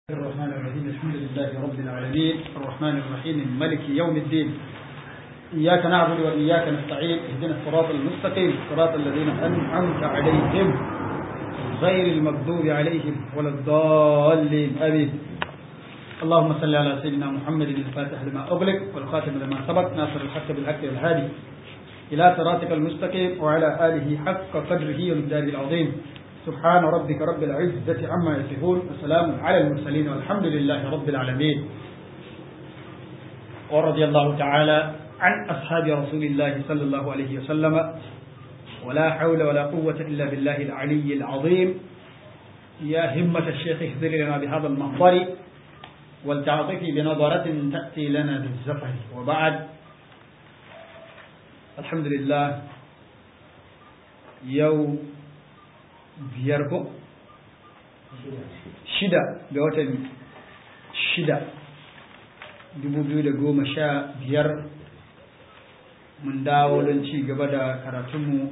الرحمن الرحيم الحمد لله رب العالمين الرحمن الرحيم ملك يوم الدين إياك نعبد وإياك نستعين اهدنا الصراط المستقيم صراط الذين أنعمت عليهم غير المغضوب عليهم ولا الضالين آمين اللهم صل على سيدنا محمد الفاتح لما أغلق والخاتم لما سبق ناصر الحق بالحق والهادي إلى صراطك المستقيم وعلى آله حق قدره ومقداره العظيم سبحان ربك رب العزة عما يصفون وسلام على المرسلين والحمد لله رب العالمين ورضي الله تعالى عن أصحاب رسول الله صلى الله عليه وسلم ولا حول ولا قوة إلا بالله العلي العظيم يا همة الشيخ اهذر لنا بهذا المحضر ولتعطفي بنظرة تأتي لنا بالزفر وبعد الحمد لله يوم biyar ko? shida ga watan shida dubu biyu da goma sha biyar mun dawo don ci gaba da karatunmu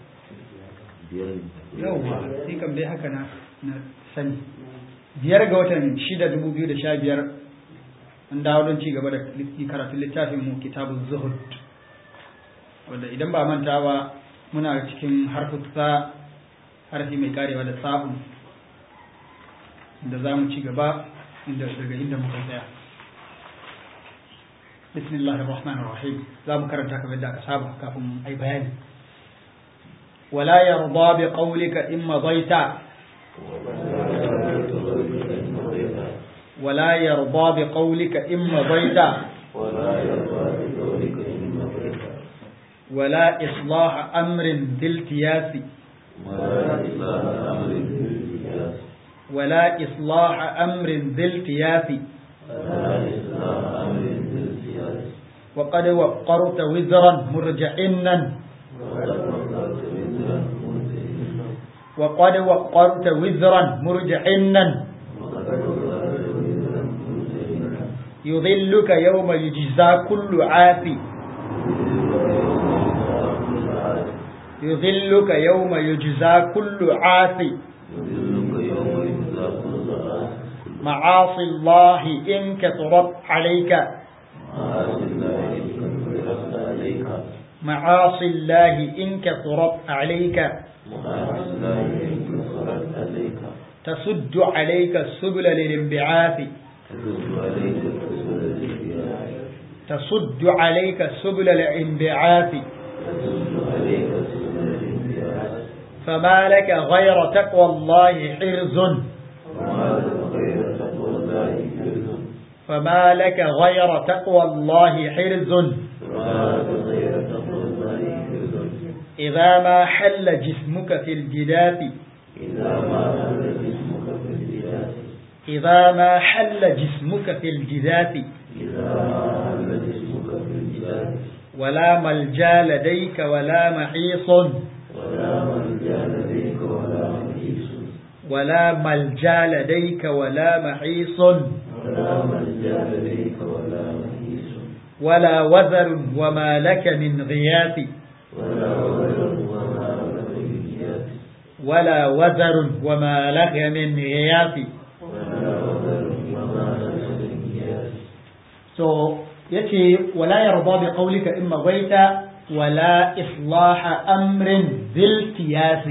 yauwa sai kam dai haka na sani biyar ga watan shida dubu biyu da sha biyar mun dawo don ci gaba da karatun littafinmu kitabun zuhud wanda idan ba manta ba muna cikin harfuta harfi mai karewa da sa'un da za mu ci gaba inda daga inda muka tsaya bismillahir rahmanir rahim za mu karanta kamar yadda aka saba kafin ai bayani wala yarda bi qawlika in madaita ولا يرضى بقولك إن مضيت ولا إصلاح أمر ذي التياس ولا إصلاح أمر ذي التياس وقد وقرت وزرا مرجعنا وقد وقرت وزرا مرجعنا يظلك يوم يجزى كل عافي يذلك يوم يجزى كل عاصي معاصي الله إن كثرت عليك معاصي الله إن كثرت عليك تسد عليك السبل للانبعاث تسد عليك السبل للانبعاث فما لك غير تقوى الله حرز فما لك غير تقوى الله حرز إذا ما حل جسمك في الجداث إذا ما حل جسمك في الجداث ولا ملجا لديك ولا محيص ولا ملجا لديك ولا محيص ولا وزر وما لك من غياث ولا وزر وما لك من غياث so yace wala yarda bi qawlika imma baita wala islaha amrin bil tiyasi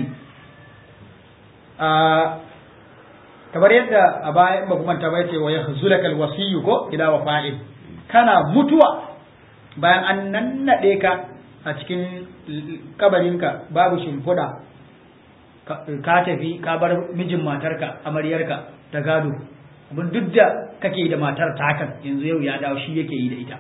kamar yadda a baya ba kuma ta bace wa yahzulakal wasiyyu ko ila wafa'il kana mutuwa bayan an nannade ka a cikin kabarinka babu shimfiɗa ka tafi ka bar mijin matarka amaryarka ta gado abin duk da kake da matar takan yanzu yau ya dawo shi yake yi da ita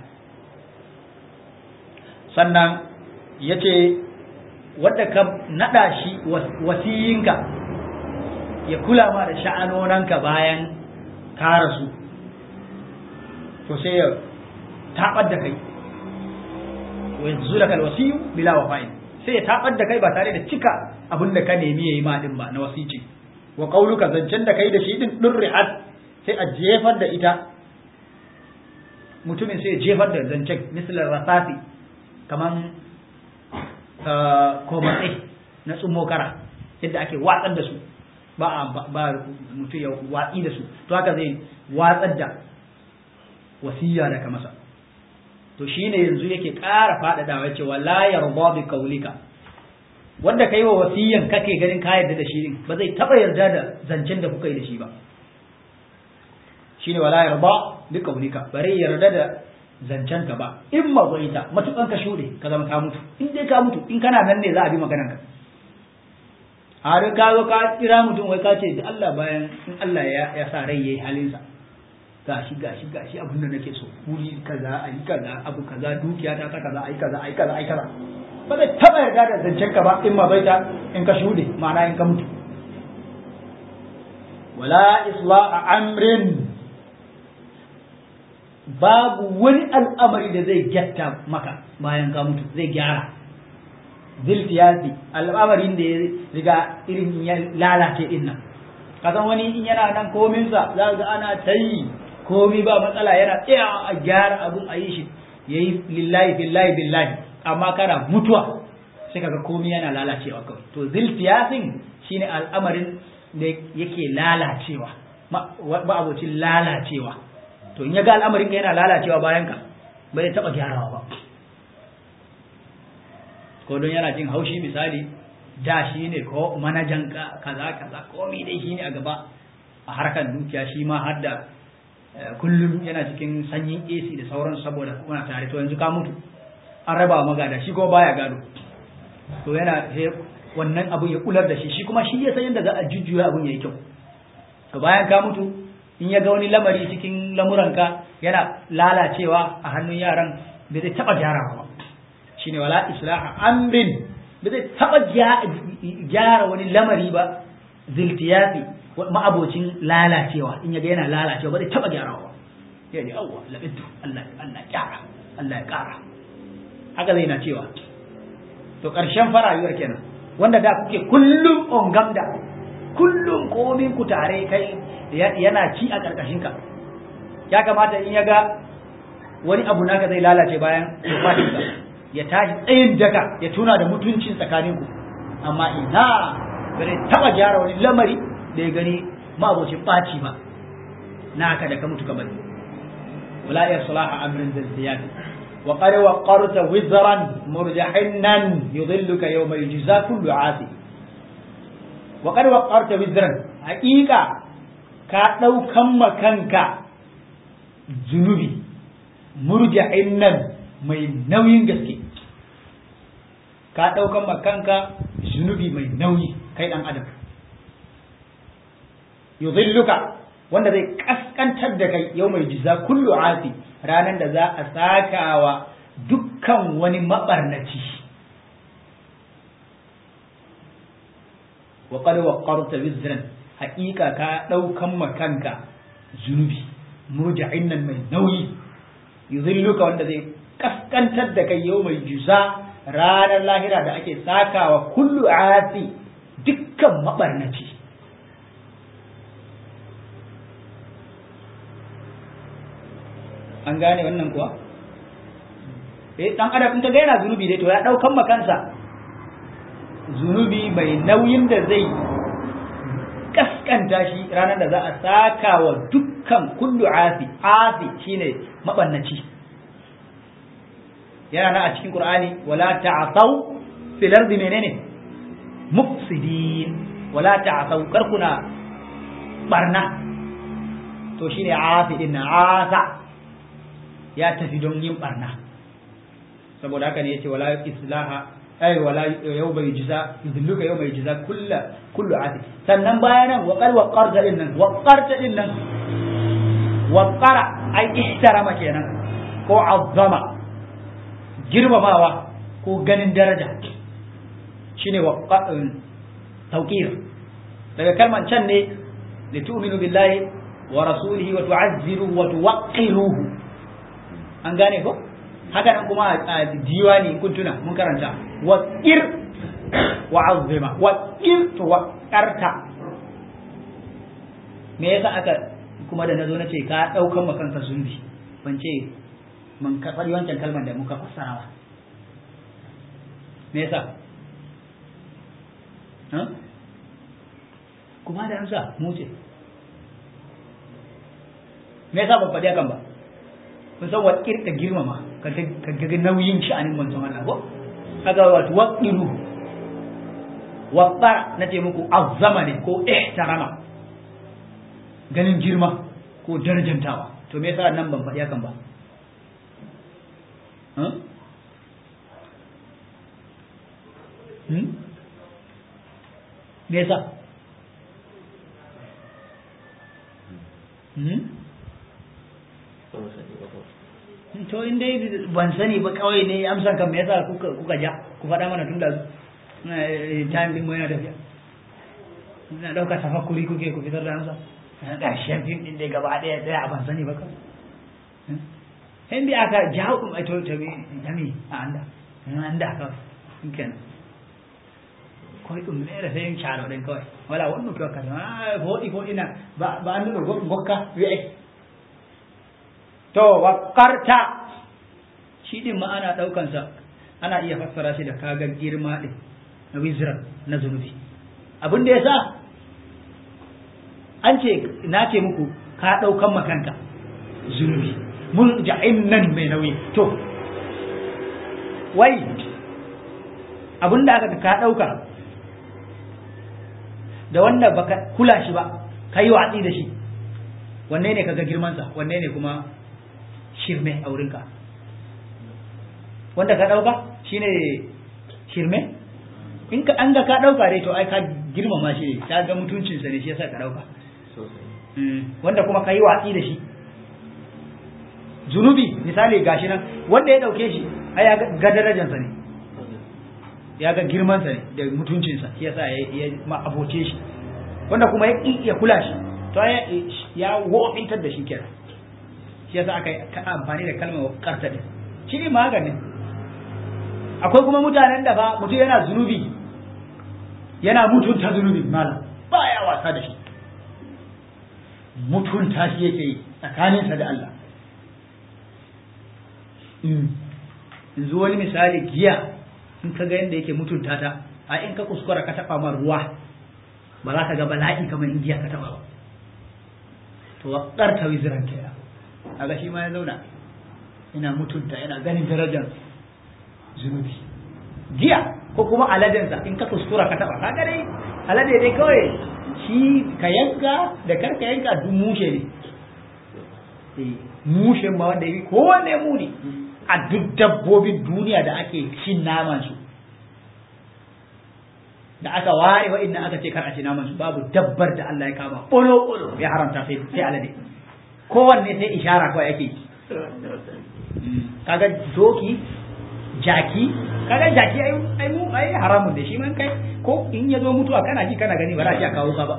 sannan ya ce wadda ka naɗa shi wasiyinka ya kula ma da sha'anonanka bayan ka rasu to sai ya taɓar da kai wa yanzu da kalwasiyu bila wafa'in sai ya taɓar da kai ba tare da cika abin da ka nemi ya yi ma ɗin ba na wasici wa ƙauluka zancen da kai da shi ɗin ɗurri'at sai a jefar da ita mutumin sai ya jefar da zancen misalar rasafi kaman komatsai na tsummokara yadda ake watsar da su ba ba mutum ya watsi da su to haka zai watsar da wasiya daga masa to shine yanzu yake ƙara faɗaɗawa cewa la yarda bi qaulika wanda kai wa wasiyan kake ganin ka yarda da shi din ba zai taba yarda da zancen da kuka yi da shi ba shine wala yarda bi qaulika bare yarda da zancen ka ba in ma zaita matukan ka shude ka zama ka mutu in dai ka mutu in kana nan ne za a bi maganar ka har ka zo ka kira mutum wai ka ce da Allah bayan in Allah ya sa rai yayi halinsa gashi gashi gashi abin da nake so wuri kaza ayi kaza abu kaza dukiya ta ta kaza ayi kaza ayi kaza ayi kaza ba zai taba yarda da zancen ka ba in ma baita in ka shude ma'ana in ka mutu wala islaha amrin babu wani al'amari da zai gyatta maka bayan ka mutu zai gyara zilfiyasi al'amarin da ya riga irin ya lalace din nan kasan wani in yana nan kominsa za ga ana ta yi komi ba matsala yana tsaya a gyara abun a yi shi ya yi lillahi billahi billahi amma kana mutuwa sai kaga komi yana lalacewa kawai to zilfiyasin shine al'amarin da yake lalacewa ba abocin lalacewa to in ya ga al'amarin ka yana lalacewa bayan ka ba zai taɓa gyarawa ba ko don yana jin haushi misali da shi ne ko manajan ka kaza kaza komai dai shi ne a gaba a harkar dukiya shi ma har da kullum yana cikin sanyin AC da sauran saboda kuna tare to yanzu ka mutu an raba magada shi kuma baya gado to yana wannan abun ya kular da shi shi kuma shi ya san yadda za a jujjuya abun yayi kyau to bayan ka mutu in ya ga wani lamari cikin lamuranka yana lalacewa a hannun yaran bai zai taba gyarawa ba shine wala islaha amrin bai zai taba gyara wani lamari ba ziltiyafi ma'abocin lalacewa in ya ga yana lalacewa ba zai taba gyarawa ba ya ne awwa labiddu Allah Allah gyara Allah ya kara haka zai na cewa to karshen farayuwar kenan wanda da kuke kullum on gamda kullum komin ku tare kai yana ci a karkashin ka ya kamata in ya ga wani abu naka zai lalace bayan wafatinka ya tashi tsayin daka ya tuna da mutuncin tsakaninku amma ina bare taba gyara wani lamari da ya gani ma'abocin ɓaci ba na haka da ka mutu kamar wala ya salaha amrin zalziyat wa qad waqarta wizran murjahinnan yudilluka yawma yujza kullu asi wa qad waqarta wizran haqiqa ka daukan makanka zunubi murjahinnan mai nauyin gaske ka daukan makanka zunubi mai nauyi kai dan adam yudhilluka wanda zai kaskantar da kai yau mai jiza kullu asi ranar da za a sakawa dukkan wani mabarnaci wa qad waqarta wizran haqiqa ka daukan makanka zunubi murja'in nan mai nauyi yudhilluka wanda zai kaskantar da kai yau mai jiza ranar lahira da ake sakawa kullu asi dukkan mabarnaci an gane wannan kuwa eh dan adam in ka ga yana zunubi dai to ya daukan makansa zunubi mai nauyin da zai kaskanta shi ranar da za a saka wa dukkan kullu asi asi shine mabannaci yana na a cikin qur'ani wala ta'thaw fil ardi menene mufsidin wala ta'thaw karkuna barna to shine asi din na asa ya tafi don yin barna saboda haka ne yace wala islaha ay wala yau bai jiza yudilluka yau bai jiza kullu kullu ati sannan bayanan wa qad waqarta din nan waqarta din nan waqara ay ihtarama kenan ko azzama girmamawa ko ganin daraja shine waqa'un tawqir daga kalman can ne li tu'minu billahi wa rasulihi wa tu'azziruhu wa tuwaqqiruhu an gane ko haka nan kuma a diwani in kun tuna mun karanta wa qir wa azima wa qir to wa qarta me yasa aka kuma da nazo nace ka daukan makanka zunubi ban ce mun ka fari wancan kalmar da muka fassara ba me yasa kuma da amsa mu ce me yasa ban faɗi hakan ba kun san wa kirka girmama ka ga nauyin sha'anin manzon Allah ko kaga wato waqiru waqara nace muku azzama ne ko ihtarama ganin girma ko darajantawa to me yasa nan ban faɗi hakan ba me yasa to in dai ban sani ba kawai ne amsa kan me yasa kuka kuka ja ku faɗa mana tun da time din mu yana tafiya na ɗauka tafakkuri kuke ku fitar da amsa ƙarshen fim ɗin dai gaba ɗaya ɗaya ban sani ba kawai in bi aka jawo kuma to to bi dami a anda anda kawai kenan koy ɗum mere fe caalo ɗen kawai wala wonno to wakkati a fooɗi fooɗina ba ba annduɗo gokka wi'e to wakkarta shi ɗin ma ana ɗaukansa ana iya fassara shi da kaga girma ɗin na wizran na zunubi abin da ya sa an ce na ce muku ka ɗaukan makanka zunubi mun ja'in nan mai nauyi to wai abin da aka ka ɗauka da wanda baka kula shi ba ka yi watsi da shi wanne ne kaga girmansa wanne ne kuma shirme a wurinka wanda ka ɗauka shine shirme in ka an ga ka ɗauka dai to ai ka girmama shi ne ta ga mutuncinsa ne shi yasa ka ɗauka wanda kuma ka yi watsi da shi zunubi misali gashi nan wanda ya ɗauke shi ai ya ga darajansa ne ya ga girmansa ne da mutuncinsa shi yasa ya ma aboce shi wanda kuma ya kula shi to ya wofintar da shi kenan shi yasa aka ka amfani da kalmar karta din shi ne maganin akwai kuma mutanen da fa mutum yana zunubi yana mutunta zunubi malam baya wasa da shi mutunta shi yake yi tsakaninsa da Allah yanzu wani misali giya in ka ga yadda yake mutunta ta a in ka kuskura ka taba ma ruwa ba za ka ga bala'i kamar in giya ka taba ba to waƙar ta wiziran kenan a ga shi ma ya zauna ina mutunta yana ganin darajar zunubi giya ko kuma aladensa in ka kuskura ka taba ka dai alade dai kawai shi ka yanka da karka yanka duk mushe ne mushen ma wanda yi kowanne muni a duk dabbobin duniya da ake cin naman su da aka ware wa inna aka ce kar a ci naman su babu dabbar da Allah ya kama ɓolo ɓolo ya haramta sai sai alade kowanne sai ishara kawai ake kaga doki jaki kaga jaki ai ai mu ai haramun da shi man kai ko in ya zo mutuwa kana ji kana gani ba za a kawo ka ba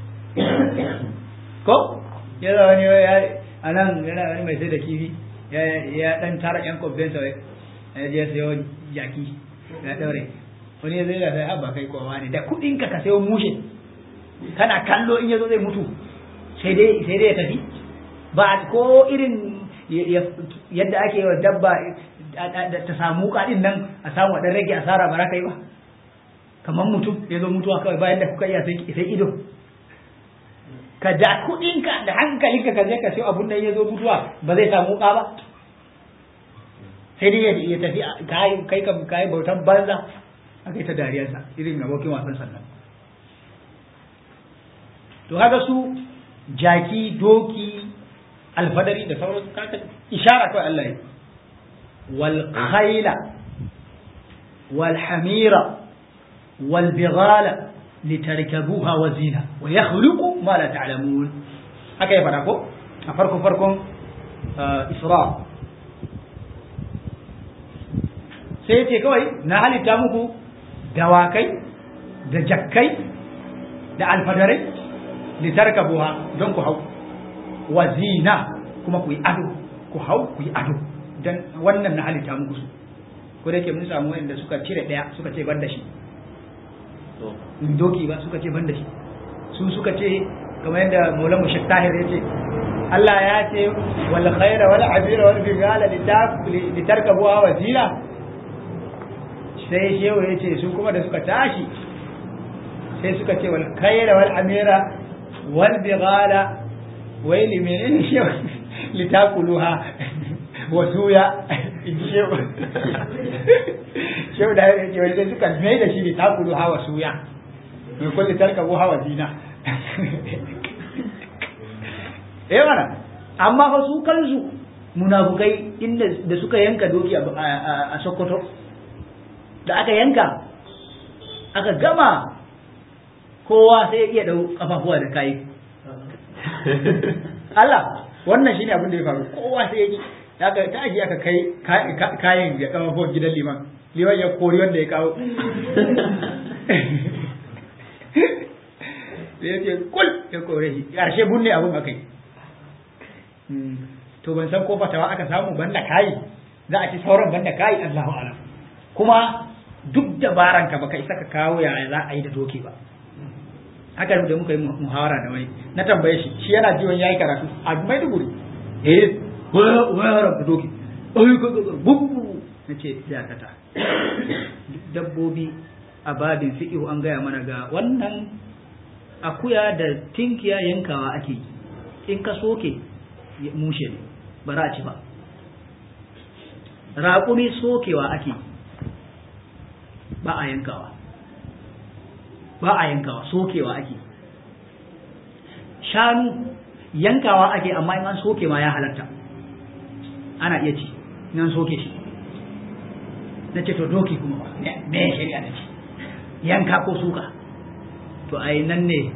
ko ya zo wani ya anan yana wani mai sai da kifi ya ya dan tara yan kobben sa ya je sayo jaki ya daure wani ya zai da sai abba kai kowa ne da kudin ka ka sayo mushe kana kallo in ya zo zai mutu sai dai sai dai ya tafi ba ko irin yadda ake wa dabba ta samu kaɗin nan a samu ɗan rage asara ba ka yi ba kamar mutum ya zo mutuwa kawai bayan da kuka iya sai ido ka da kuɗinka da hankalinka ka je ka siyo abun da ya zo mutuwa ba zai samu ka ba sai dai ya tafi kai kam kai bautan banza aka yi ta dariyarsa irin abokin wasan sannan to haka su jaki doki alfadari da sauransu kaka ishara kawai Allah yi wal khayla wal hamira wal bighala litarkabuha wa zina wa yakhluqu ma la ta'lamun haka ya fada ko a farko farkon isra sai ce kawai na halitta muku dawakai da jakkai da alfadarai litarkabuha don ku hau wa zina kuma ku yi ado ku hau ku yi ado dan wannan na halitta muku su ko da yake mun samu wanda suka cire daya suka ce ban da shi doki ba suka ce ban da shi su suka ce kamar yadda Maulana Mushak Tahir ya ce Allah ya ce wal khaira wal abira wal bigala litarkabuha wa zina sai shehu ya ce su kuma da suka tashi sai suka ce wal kayra wal amira wal bighala waili menene shi litakuluha wa suya shehu shehu da ya ce wani sai suka mai da shi litakuluha wa suya mai kulli tarkabu hawa zina eh mana amma fa su kansu munafukai inda da suka yanka doki a Sokoto da aka yanka aka gama kowa sai ya iya dau kafafuwa da kai Allah wannan shine abin da ya faru kowa sai ya ki aka tashi aka kai kayan ya kafafuwan gidan liman liman ya kori wanda ya kawo sai ya ce kul ya kore shi ƙarshe bunne abin aka yi to ban san ko fatawa aka samu banda kayi za a ci sauran banda kayi Allahu alam kuma duk dabaran ka baka isa ka kawo yaya za a yi da doki ba haka da muka yi muhawara da wani na tambaye shi shi yana jiwon yayi karatu a Maiduguri eh waya waya da doki ai ko bubu nace dakata dabbobi a babin fiqh an gaya mana ga wannan akuya da tinkiya yankawa ake yi in ka soke mushe ne ba za a ci ba raƙumi sokewa ake ba a yankawa ba a yankawa sokewa ake shanu yankawa ake amma in an soke ma ya halatta ana iya ci in an soke shi na ce to doki kuma ba me shari'a da ce yanka ko suka to ai nan ne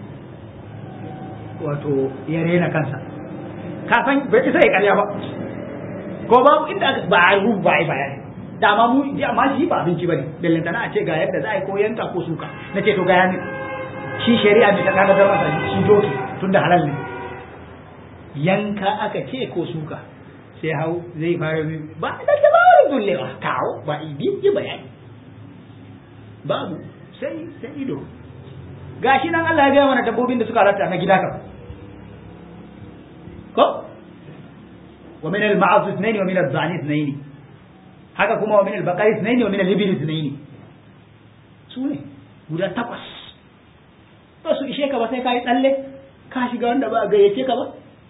wato ya rena kansa kafin bai isa ya karya ba ko babu inda aka ba a rubu ba a yi bayani da ma mu ji amma shi ba abinci bane bellanta na a ce ga yadda za a yi ko yanka ko suka na ce to ga yani shi shari'a mai ta kada da masa shi doki tunda halal ne yanka aka ce ko suka sai hau zai fara min ba da dabarin dullewa kawo ba ibi ji bayani babu sai sai ido gashi nan Allah ya gaya mana dabbobin da suka halatta na gida kam ko wa min al-ma'az ithnayn wa min al-dhani ithnayn haka kuma wa min al-baqari ithnayn wa min al-ibil ithnayn su ne guda takwas ba su ishe ka ba sai ka yi tsalle ka shiga wanda ba gayyace ka ba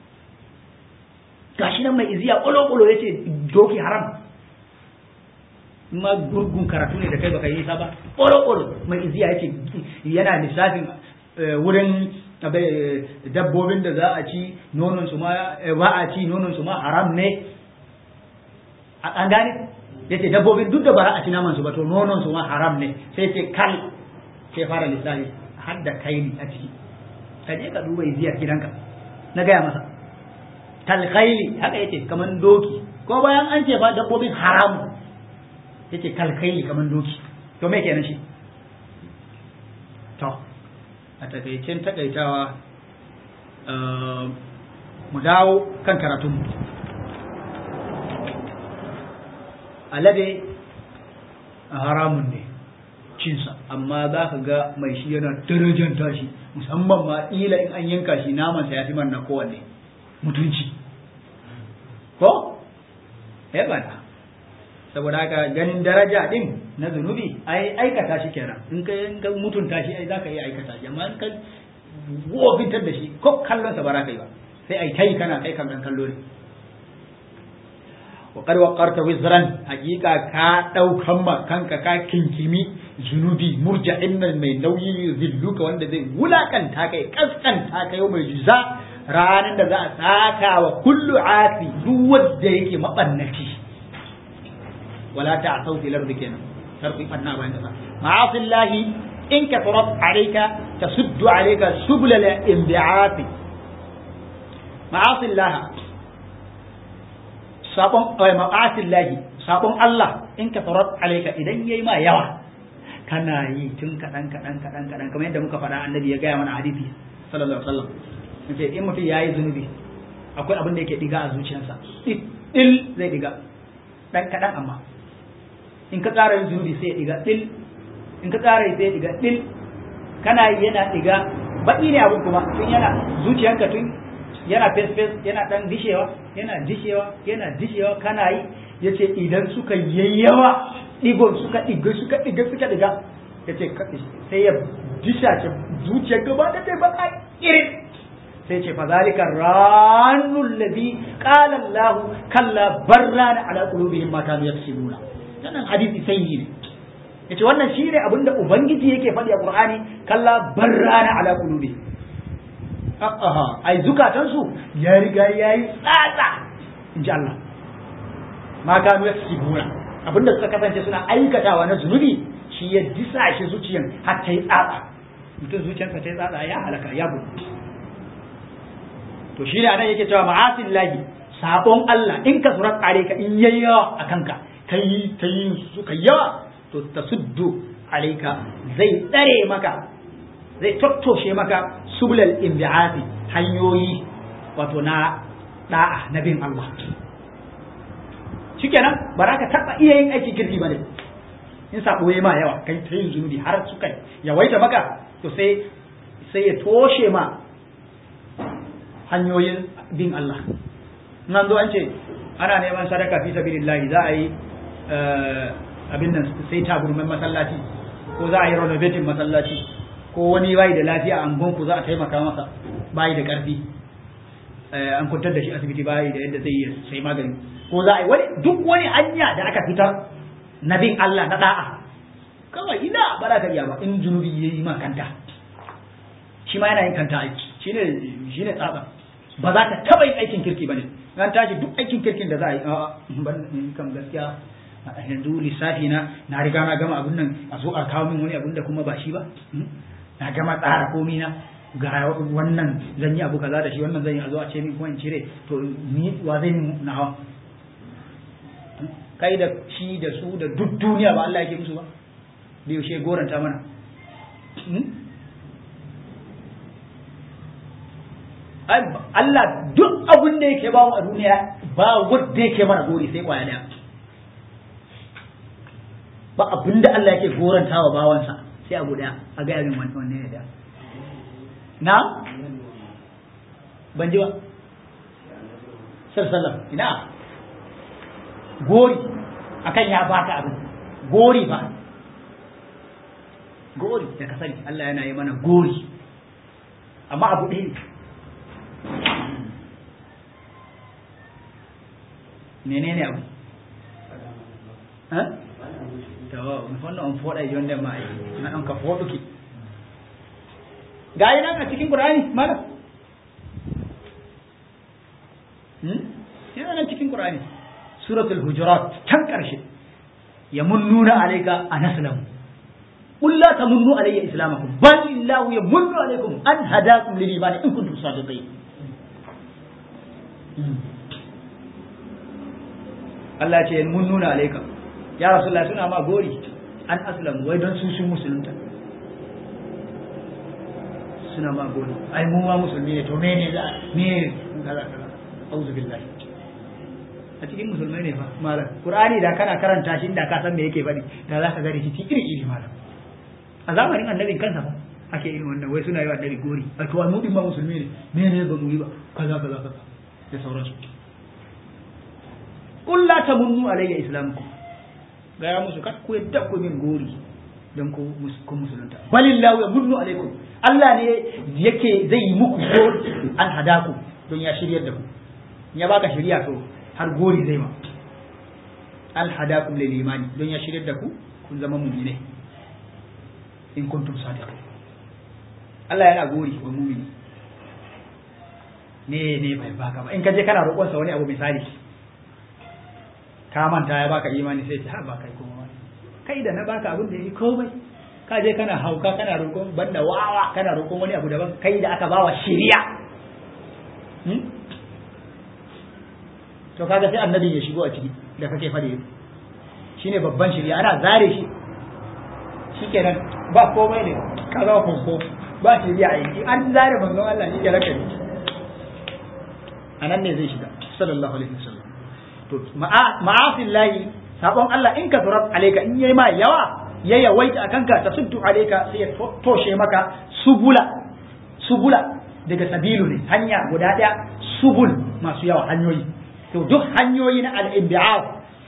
gashi nan mai iziya ƙulo-ƙulo ya ce doki haram ma gurgun karatu ne da kai baka yi sa ba ƙulo-ƙulo mai iziya ya ce yana lissafin wurin dabbobin da za a ci nonon su ma ba a ci nonon su ma haram ne an gane ya ce dabbobin duk da ba a ci naman su ba to nonon su ma haram ne sai ce kal sai fara lissafi har da kai a ciki ka je ka duba iziyar gidanka na gaya masa kalkaili haka yace kaman doki ko bayan an ce ba dabbobin haram yace kalkaili kaman doki to me kenan shi to a takaicen takaitawa mu dawo kan karatun mu alade haramun ne cinsa amma za ka ga mai shi yana darajanta shi musamman ma ila in an yanka shi namansa ya fi manna kowanne mutunci ko ya bana saboda haka ganin daraja din na zunubi ai aikata shi kenan in ka in ka mutunta shi ai zaka iya aikata shi amma in ka wofintar da shi ko kallon sa baraka yi ba sai ai tai kana kai kan dan kallo ne wa qad waqarta wizran hakika ka daukan ma kanka ka kinkimi zunubi murja'in nan mai nauyi zilluka wanda zai wulakanta kai kaskanta kai mai juza ranar da za a saka wa kullu asi duk wanda yake mabannaci wala ta sauti lardi kenan sarfi banna bayan kasa ma'asillahi in ka tarat alayka tasuddu alayka subul al-inbi'ati ma'asillah sabon ay ma'asillahi sabon Allah in ka tarat alayka idan yayi ma yawa kana yi tun kadan kadan kadan kadan kamar yadda muka faɗa annabi ya gaya mana hadisi sallallahu alaihi wasallam ce in mutum ya yi zunubi akwai abin da yake diga a zuciyarsa il zai diga dan kaɗan amma in ka ƙara yin zunubi sai ya diga il in ka ƙara yi sai ya diga il kana yi yana diga baƙi ne abin kuma tun yana zuciyarka tun yana fes fes yana dan dishewa yana dishewa yana dishewa kana yi yace idan suka yayyawa digon suka diga suka diga suka diga yace sai ya dishace zuciyar gaba da kai baka irin sai ce fazalika ranul ladhi qala Allah kalla barrana ala qulubihim ma kanu yaksibuna wannan hadisi sai ne yace wannan shine abinda ubangiji yake faɗi a Qur'ani kalla barrana ala qulubi aha ai zukatan su ya riga yayi tsatsa inji Allah ma kanu yaksibuna abinda suka kasance suna aikatawa na zunubi shi ya disa shi zuciyan har ta yi tsatsa mutum zuciyarsa ta yi tsatsa ya halaka ya bugu to shi ne anan yake cewa ma'asin lahi sabon Allah in ka surat kare ka in yayi yawa a kanka kai ta yi suka yawa to ta suddu alaika zai tsare maka zai tattoshe maka sublal inbi'ati hanyoyi wato na da'a na bin Allah shikenan ba za ka taba iya yin aikin kirki ba ne in sabo ya ma yawa kai ta yin zunubi har suka yawaita maka to sai sai ya toshe ma hanyoyin bin Allah nan zo an ce ana neman sadaka fi sabilillahi za a yi abin nan sai taburman masallaci ko za a yi renovating masallaci ko wani bai da lafiya a angonku za a taimaka masa bai da karfi an kwantar da shi asibiti bai da yadda zai yi sai magani ko za a yi wani duk wani hanya da aka fitar na bin Allah na da'a kawai ina ba za ka iya ba in zunubi ya yi ma kanta shi ma yana yin kanta aiki shine shine tsaba ba za ka taba yin aikin kirki ba ne an tashi duk aikin kirkin da za a yi a ban kan gaskiya yanzu lissafi na na riga na gama abun nan a zo a kawo min wani abun da kuma ba shi ba na gama tsara komi na ga wannan zan yi abu kaza da shi wannan zan yi a zo a ce min kuma in cire to ni wa zai min na hawa kai da shi da su da duk duniya ba Allah yake musu ba da yaushe goranta mana Allah duk abin da yake ba a duniya ba wanda yake mana gori sai kwaya daya ba abin da Allah yake goranta wa bawansa sai abu daya a gaya min wanne ne da na ban ji ba sallallahu ina gori akan ya baka abin gori ba gori da ka sani Allah yana yi mana gori amma abu ɗaya ne menene abu to wannan on foda jonde ma na an ka foduki gayi nan a cikin qur'ani mala hmm yana nan cikin qur'ani suratul hujurat can karshe yamunnuna alayka an aslamu قل لا تمنوا علي اسلامكم بل الله يمن عليكم ان هداكم للايمان ان كنتم صادقين Allah ce mun nuna alaika ya rasulullah suna ma gori an aslamu wai don sun sun musulunta suna ma gori ai mu ma musulmi ne to me ne za me kaza kaza auzu billahi a cikin musulmai ne fa malam qur'ani da kana karanta shi da ka san me yake faɗi da za ka ga rikici iri iri malam a zamanin annabin kansa fa ake irin wannan wai suna yi wa annabi gori a to mu din ma musulmi ne me ne ba mu yi ba kaza kaza kaza da sauransu qul la tamunnu alayya islamukum gaya musu kad ku yadda ku min gori don ku ku musulunta balillahu yamunnu alaikum Allah ne yake zai yi muku gori an hadaku don ya shiryar da ku ya baka shiriya to har gori zai ma al hadakum lil imani don ya shiryar da ku kun zama mu'mine in kuntum sadiqin Allah yana gori wa mu'mini ne ne bai baka ba in ka je kana roƙon sa wani abu misali ka manta ya baka imani sai ce ha ba kai kuma kai da na baka abin da yi komai ka je kana hauka kana roƙon banda wawa kana roƙon wani abu daban kai da aka bawa shiriya to kaga sai annabi ya shigo a ciki da kake fade shine babban shiriya ana zare shi shikenan ba komai ne ka zama fanko ba shiriya a yi an zare manzon Allah shi ke raka ne anan ne zai shiga sallallahu alaihi wasallam to ma'afin layi sabon Allah in ka turar alaika in yayi ma yawa ya yawaita akan ka ta suddu alaika sai ya toshe maka subula subula daga sabilu ne hanya guda daya subul masu yawa hanyoyi to duk hanyoyi na al-inbi'af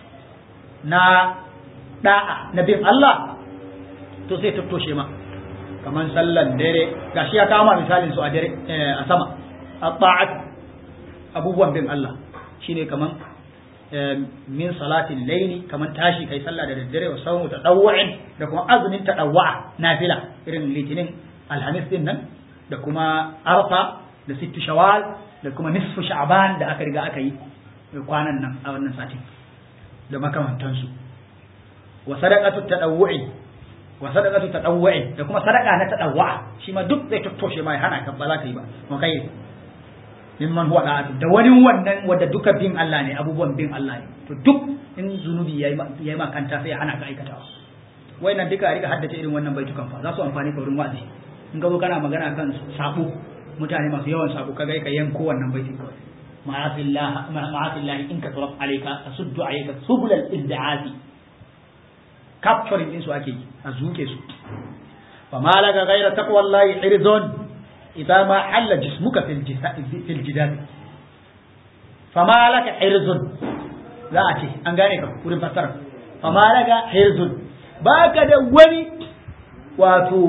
na da'a na bin Allah to sai ta toshe ma kaman sallan dare gashi ya kama misalin su a dare a sama at-ta'at abubuwan bin Allah shine kaman min salatin laili kaman tashi kai sallah da daddare wa sawmu tadawwu'in da kuma azumin tadawwa nafila irin litinin alhamis din nan da kuma arfa da sittu shawal da kuma nisfu sha'ban da aka riga aka yi kwanan nan a wannan satin da makamantansu wa sadaqatu tadawwu'i wa sadaqatu tadawwu'i da kuma sadaqa na tadawwa shi ma duk zai tattoshe mai hana ka ba za ka yi ba mu kai mimman huwa da'atu da wani wannan wanda duka bin Allah ne abubuwan bin Allah ne to duk in zunubi yayi yayi ma kanta sai hana ka aikatawa wayannan duka a riga haddace irin wannan baitukan fa za su amfani ka wurin wa'azi in ga kana magana kan sabo mutane masu yawan sabo kaga ka yanko wannan baitin kawai ma'asillah ma'asillah in ka turab alayka asuddu alayka subul al-izdi'ati capturing din su ake yi a zuke su fa malaka ghayra taqwallahi irzun idza ma halla jismuka fil fil jidal fa malaka irzun za a ce an gane ka wurin fassara fa malaka irzun baka da wani wato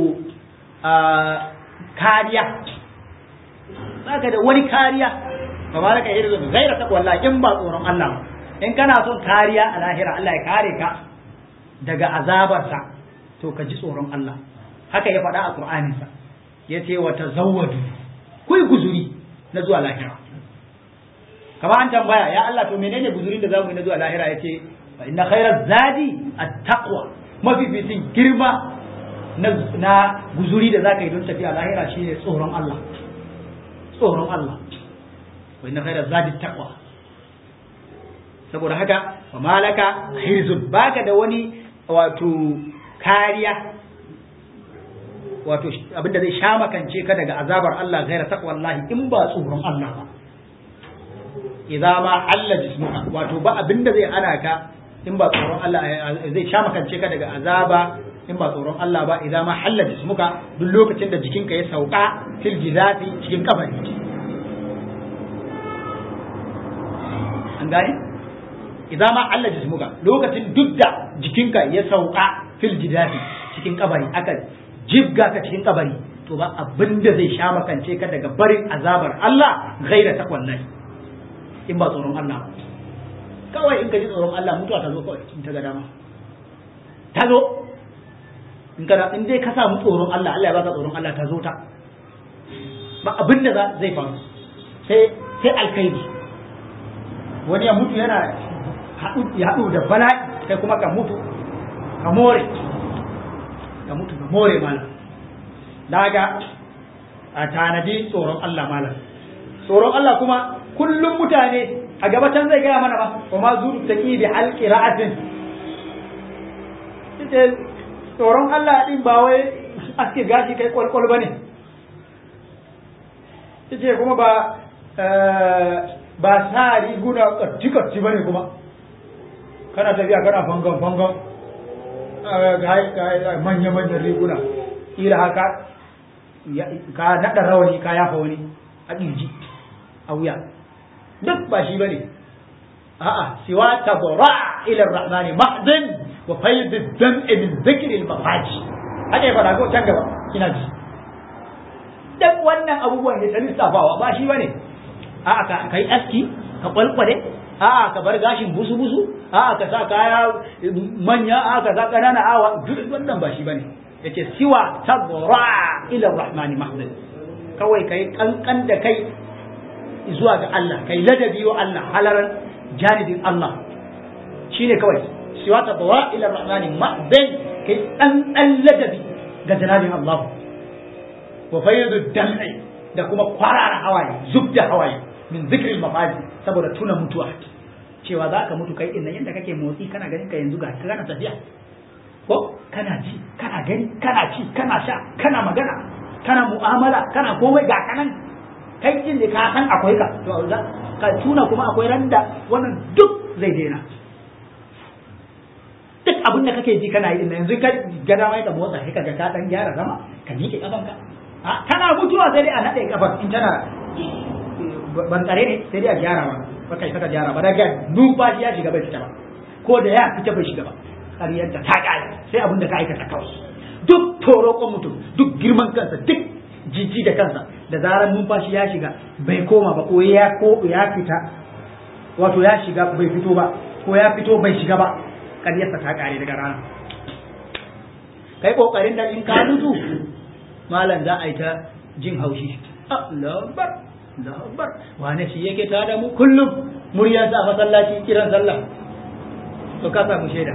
kariya baka da wani kariya ba ma laka irin gaira ta wallahi in ba tsoron Allah ba in kana son kariya a lahira Allah ya kare ka daga azabarsa to ka ji tsoron Allah haka ya faɗa a Qur'aninsa ya ce wa tazawwadu kuyi guzuri na zuwa lahira kama an tambaya ya Allah to menene guzurin da zamu yi na zuwa lahira ya ce fa inna khairaz zadi at-taqwa mafificin girma na guzuri da zaka yi don tafiya lahira shine tsoron Allah tsoron Allah wa inna khairaz zadi taqwa saboda haka wa malaka hirzun baka da wani wato kariya wato abinda zai sha makance ka daga azabar Allah gaira taqwallahi in ba tsoron Allah ba idza ma alla jismuka wato ba abinda zai ana ka in ba tsoron Allah zai sha makance ka daga azaba in ba tsoron Allah ba idza ma halla jismuka duk lokacin da jikinka ya sauka fil jizati cikin kabari an gane idza ma alla jismuka lokacin duk da jikinka ya sauka fil jizati cikin kabari aka jibga ka cikin kabari to ba abin da zai sha makance ka daga barin azabar Allah gaira takwallahi in ba tsoron Allah kawai in ka ji tsoron Allah mutuwa ta zo kawai in ta ga dama ta zo in ka in dai ka samu tsoron Allah Allah ya baka tsoron Allah ta zo ta ba abin da zai faru sai sai alkhairi wani ya mutu yana ya haɗu da bala'i kai kuma ka mutu ka more ka mutu ka more malam daga a tanadi tsoron Allah malam tsoron Allah kuma kullum mutane a gabatan zai gaya mana ba wa ma zuru taqi bi alqira'atin ita tsoron Allah din ba wai aske gashi kai kwalkwal bane ita kuma ba ba sa riguna katti katti bane kuma kana tafiya kana fangan fangan manya-manyan riguna ila haka ka naɗa rawani ka yafa wani a ƙirji a wuya duk ba shi bane a'a siwa tabra ila rahmani mahdin wa fayd ad-dam'i min dhikri al-mafaji haka ya fada ko can gaba ina ji duk wannan abubuwan ya tsani safawa ba shi bane a'a ka kai aski ka kwalkwale a'a ka bar gashin busu busu a'a ka sa kaya manya a'a ka sa kanana awa duk wannan ba shi bane yace siwa tabra ila rahmani mahdan kawai kai kankan da kai zuwa ga Allah kai ladabi wa Allah halaran janibin Allah shine kawai siwa tabra ila rahmani mahdan kai dan dan ladabi ga janabin Allah wa fayyadu dam'i da kuma kwarara hawaye zubda hawaye min zikril mafaji saboda tuna mutuwa cewa za ka mutu kai din nan yadda kake motsi kana ganin ka yanzu ga kana tafiya ko kana ji kana gani kana ci kana sha kana magana kana mu'amala kana komai ga kanan kai din da ka san akwai ka to ka tuna kuma akwai randa wannan duk zai daina duk abin da kake ji kana yi din yanzu ka ga dama ka motsa sai ka ga ka dan gyara zama ka miƙe kafanka a kana mutuwa sai dai a nade kafar in tana ban tsare ne sai dai a gyara ba ba kai saka gyara ba daga numfashi ya shiga bai fita ba ko da ya fita bai shiga ba ƙaryar da ta ƙare sai abin da ka aikata kawai duk torokon mutum duk girman kansa duk jijji da kansa da zarar numfashi ya shiga bai koma ba ko ya ko ya fita wato ya shiga bai fito ba ko ya fito bai shiga ba ƙaryarsa ta kare daga rana kai kokarin da in ka mutu malam za a yi ta jin haushi Allahu akbar Allahu akbar wane shi yake ta da mu kullum muryarsa a masallaci kiran sallah to ka samu shaida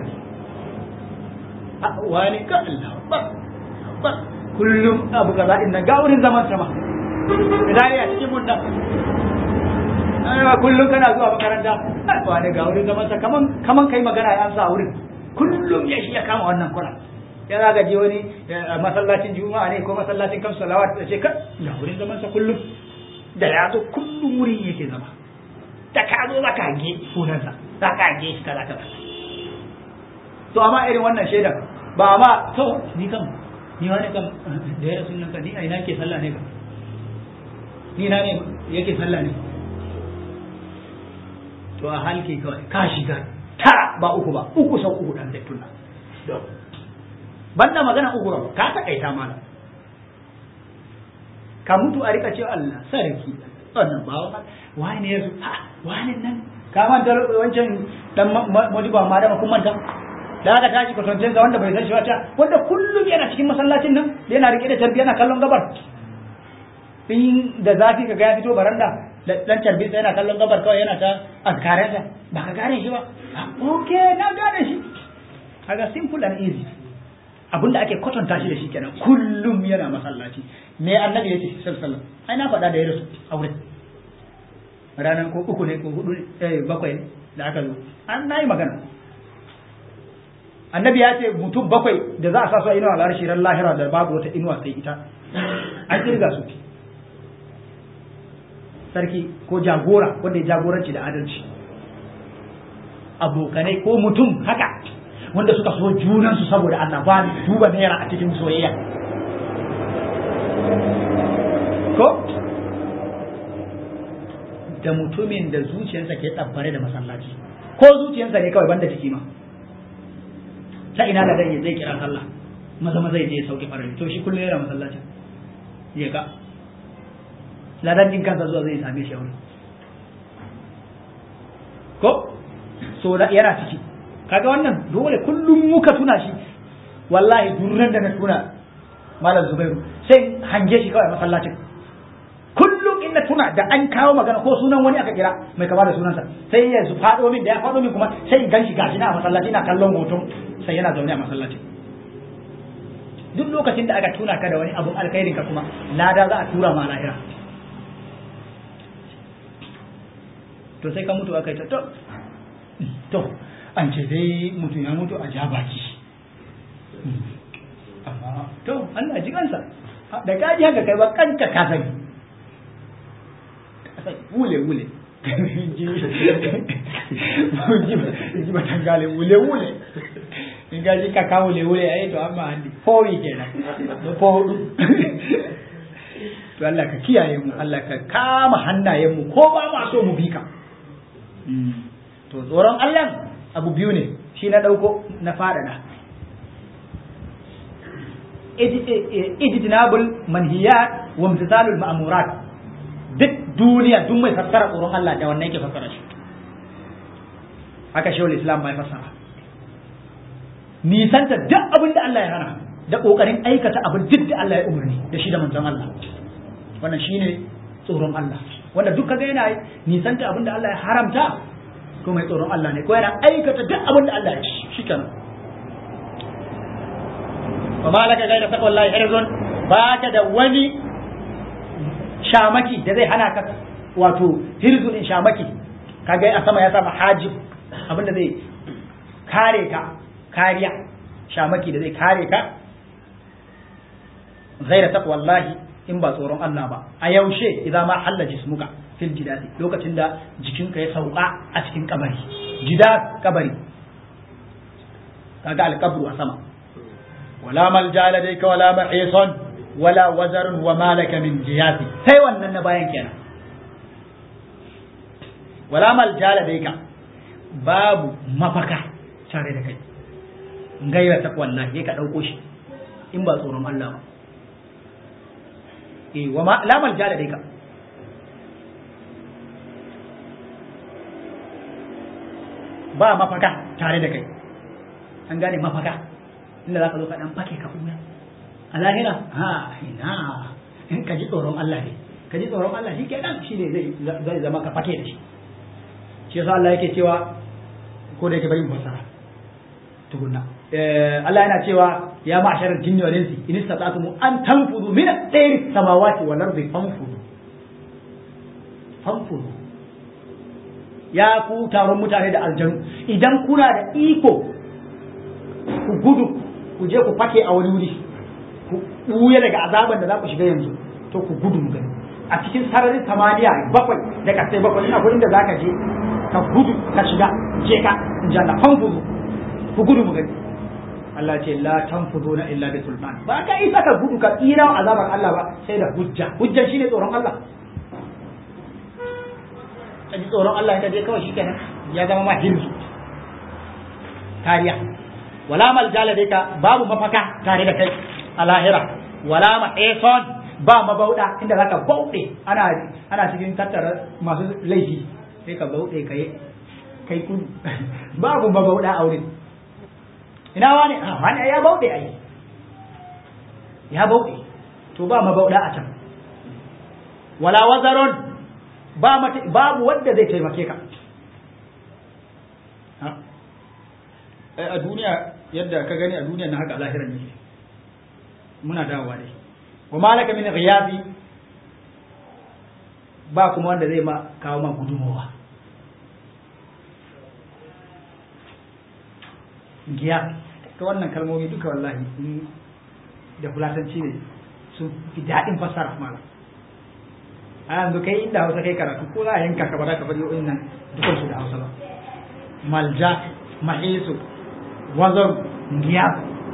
wani ka Allahu akbar akbar kullum abu kaza din nan ga wurin zaman sama idan ya cikin mun nan aiwa kullum kana zuwa makaranta wani ga wurin zaman sa kaman kaman kai magana ya amsa wurin kullum ya shi ya kama wannan kula ya zaga je wani masallacin juma'a ne ko masallacin kamsu salawat da ce ka ga wurin zaman sa kullum da ya zo kullum wurin yake zama da ka zo za ka hage sunansa za ka hage shi kaza kaza to amma irin wannan shaidan ba ma to ni kam ni wani kam da ya rasu nan ka ni a ina ke sallah ne ka ni na ne yake sallah ne to a halke kawai ka shiga tara ba uku ba uku sau uku dan zaitun nan banda magana uku ba ka takaita mana ka mutu a rika cewa Allah sarki wannan ba wani ne yazo ha wani nan ka manta wancan dan modiba ma da kun manta da aka tashi kwatancin sa wanda bai san shi wata wanda kullum yana cikin masallacin nan yana rike da tarbiya yana kallon gabar in da zafi ka ga ya fito baranda dan tarbiya yana kallon gabar kawai yana ta azkarin sa ba ka gane shi ba okay na gane shi kaga simple and easy abinda ake kwatanta shi da shi kenan kullum yana masallaci me annabi yace sallallahu alaihi wasallam ai na faɗa da ya rasu aure ranar ko uku ne ko hudu eh bakwai da aka zo an nayi magana annabi ya ce mutum bakwai da za a sa su a inuwa al'arshi ran lahira da babu wata inuwa sai ita an kirga su sarki ko jagora wanda ya jagoranci da adalci abokanai ko mutum haka wanda suka so junansu saboda Allah ba duba naira a cikin soyayya ko da mutumin da zuciyarsa ke tsabbare da masallaci ko zuciyarsa ne kawai banda jiki ma ta ina da zai zai kira sallah maza maza zai je sauke farin to shi kullum yana masallacin ya ga ladan din kansa zuwa zai same shi a wurin ko so da yana ciki kaga wannan dole kullum muka tuna shi wallahi durran da na tuna malam zubairu sai hange shi kawai masallacin kullum in na tuna da an kawo magana ko sunan wani aka kira mai kama da sunansa sai ya faɗo min da ya faɗo min kuma sai in ganshi gashi na masallaci na kallon hoton sai yana zaune a masallacin duk lokacin da aka tuna ka da wani abun alkhairin ka kuma lada za a tura ma lahira to sai ka mutu aka yi ta to to an ce dai mutum ya mutu a ja baki amma to Allah ji kansa da kaji haka kai ba kanka ka sani wule wule ji ba tangale wule wule in ga ji kaka wule wule ai to amma handi fowi kenan ko to Allah ka kiyaye mu Allah ka kama hannayen mu ko ba ma so mu bi ka to tsoron Allah abu biyu ne shi na ɗauko na faɗaɗa ijtinabul manhiyat wa imtithalul ma'murat duk duniya duk mai fassara tsoron Allah da wannan yake fassara shi haka shehul islam bai fassara nisanta duk abin da Allah ya hana da kokarin aikata abin duk da Allah ya umarni da shi da manzon Allah wannan shine tsoron Allah wanda duk kaga yana nisanta abin da Allah ya haramta ko mai tsoron Allah ne ko yana aikata duk abin da Allah ya ci shikenan wa malaka gaira ta wallahi hirzun ba ka da wani shamaki da zai hana ka wato hirzun in shamaki kaga a sama ya sama hajib abin da zai kare ka kariya shamaki da zai kare ka gaira ta wallahi in ba tsoron Allah ba a yaushe idan ma halla jismuka fil jidati lokacin da jikinka ya sauka a cikin kabari jida kabari kaga alqabru a sama wala malja ladayka wala mahisan wala wazarun wa malaka min jihati sai wannan na bayan kenan wala malja ladayka babu mafaka tare da kai gaira ta wallahi ka dauko shi in ba tsoron Allah ba eh wa ma la malja da ka ba mafaka tare da kai an gane mafaka inda za ka zo ka dan fake ka kuma a lahira ha ina in ka ji tsoron Allah ne ka ji tsoron Allah shi kenan shi ne zai zama ka fake da shi shi yasa Allah yake cewa ko da yake bari mu fassara tukunna Allah yana cewa ya ma'sharal jinni wal insi in istata'tum an tanfudu min at-tayri samawati wal ardi fanfudu fanfudu ya ku taron mutane da aljanu idan kuna da iko ku gudu ku je ku fake a wani wuri ku ɓuya daga azaban da za ku shiga yanzu to ku gudu mu gani a cikin sararin samaniya bakwai da kasai bakwai ina gurin da za ka je ka gudu ka shiga je ka in ji Allah fanfudu ku gudu mu gani Allah ce la tanfuduna illa bi sultan ba ka isa ka gudu ka tsira azabar Allah ba sai da hujja hujja shine tsoron Allah ka ji tsoron Allah ka je kawai shikenan ya zama ma hirzu kariya wala maljala dai ka babu mafaka tare da kai a lahira wala mahison ba mabauda inda zaka bauɗe ana ana cikin tattara masu laifi sai ka bauɗe kai kai kudu babu mabauda a wurin ina wani a wani ya bauɗe ai ya bauɗe to ba mabauda a can wala wazaron ba babu wanda zai taimake ka a duniya yadda ka gani a duniya na haka a lahiran ne muna dawowa dai wa malaka min ghiyabi ba kuma wanda zai ma kawo ma gudumawa giya ta wannan kalmomi duka wallahi da fulatanci ne sun fi daɗin fassara mala a yanzu kai inda hausa kai karatu ko za a yanka ka ba za ka faɗi wa'in nan dukansu da hausa ba malja mahisu wazon giya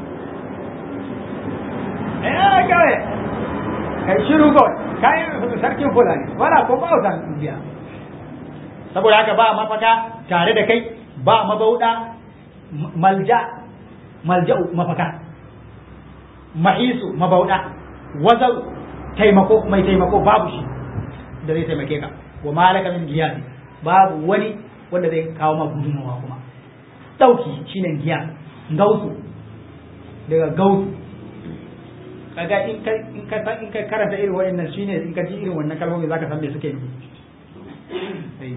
eh kawai kai shiru kawai kai sarkin fulani wala ko ba wutan giya saboda haka ba mafaka tare da kai ba mabauda malja malja'u mafaka mahisu mabauda wazau taimako mai taimako babu shi da zai taimake ka wa malaka min giyasi babu wani wanda zai kawo ma gudunmawa kuma dauki shine giya gausu daga gausu kaga in ka in ka in ka karanta irin wayannan shine in ka ji irin wannan kalmomi zaka san me suke yi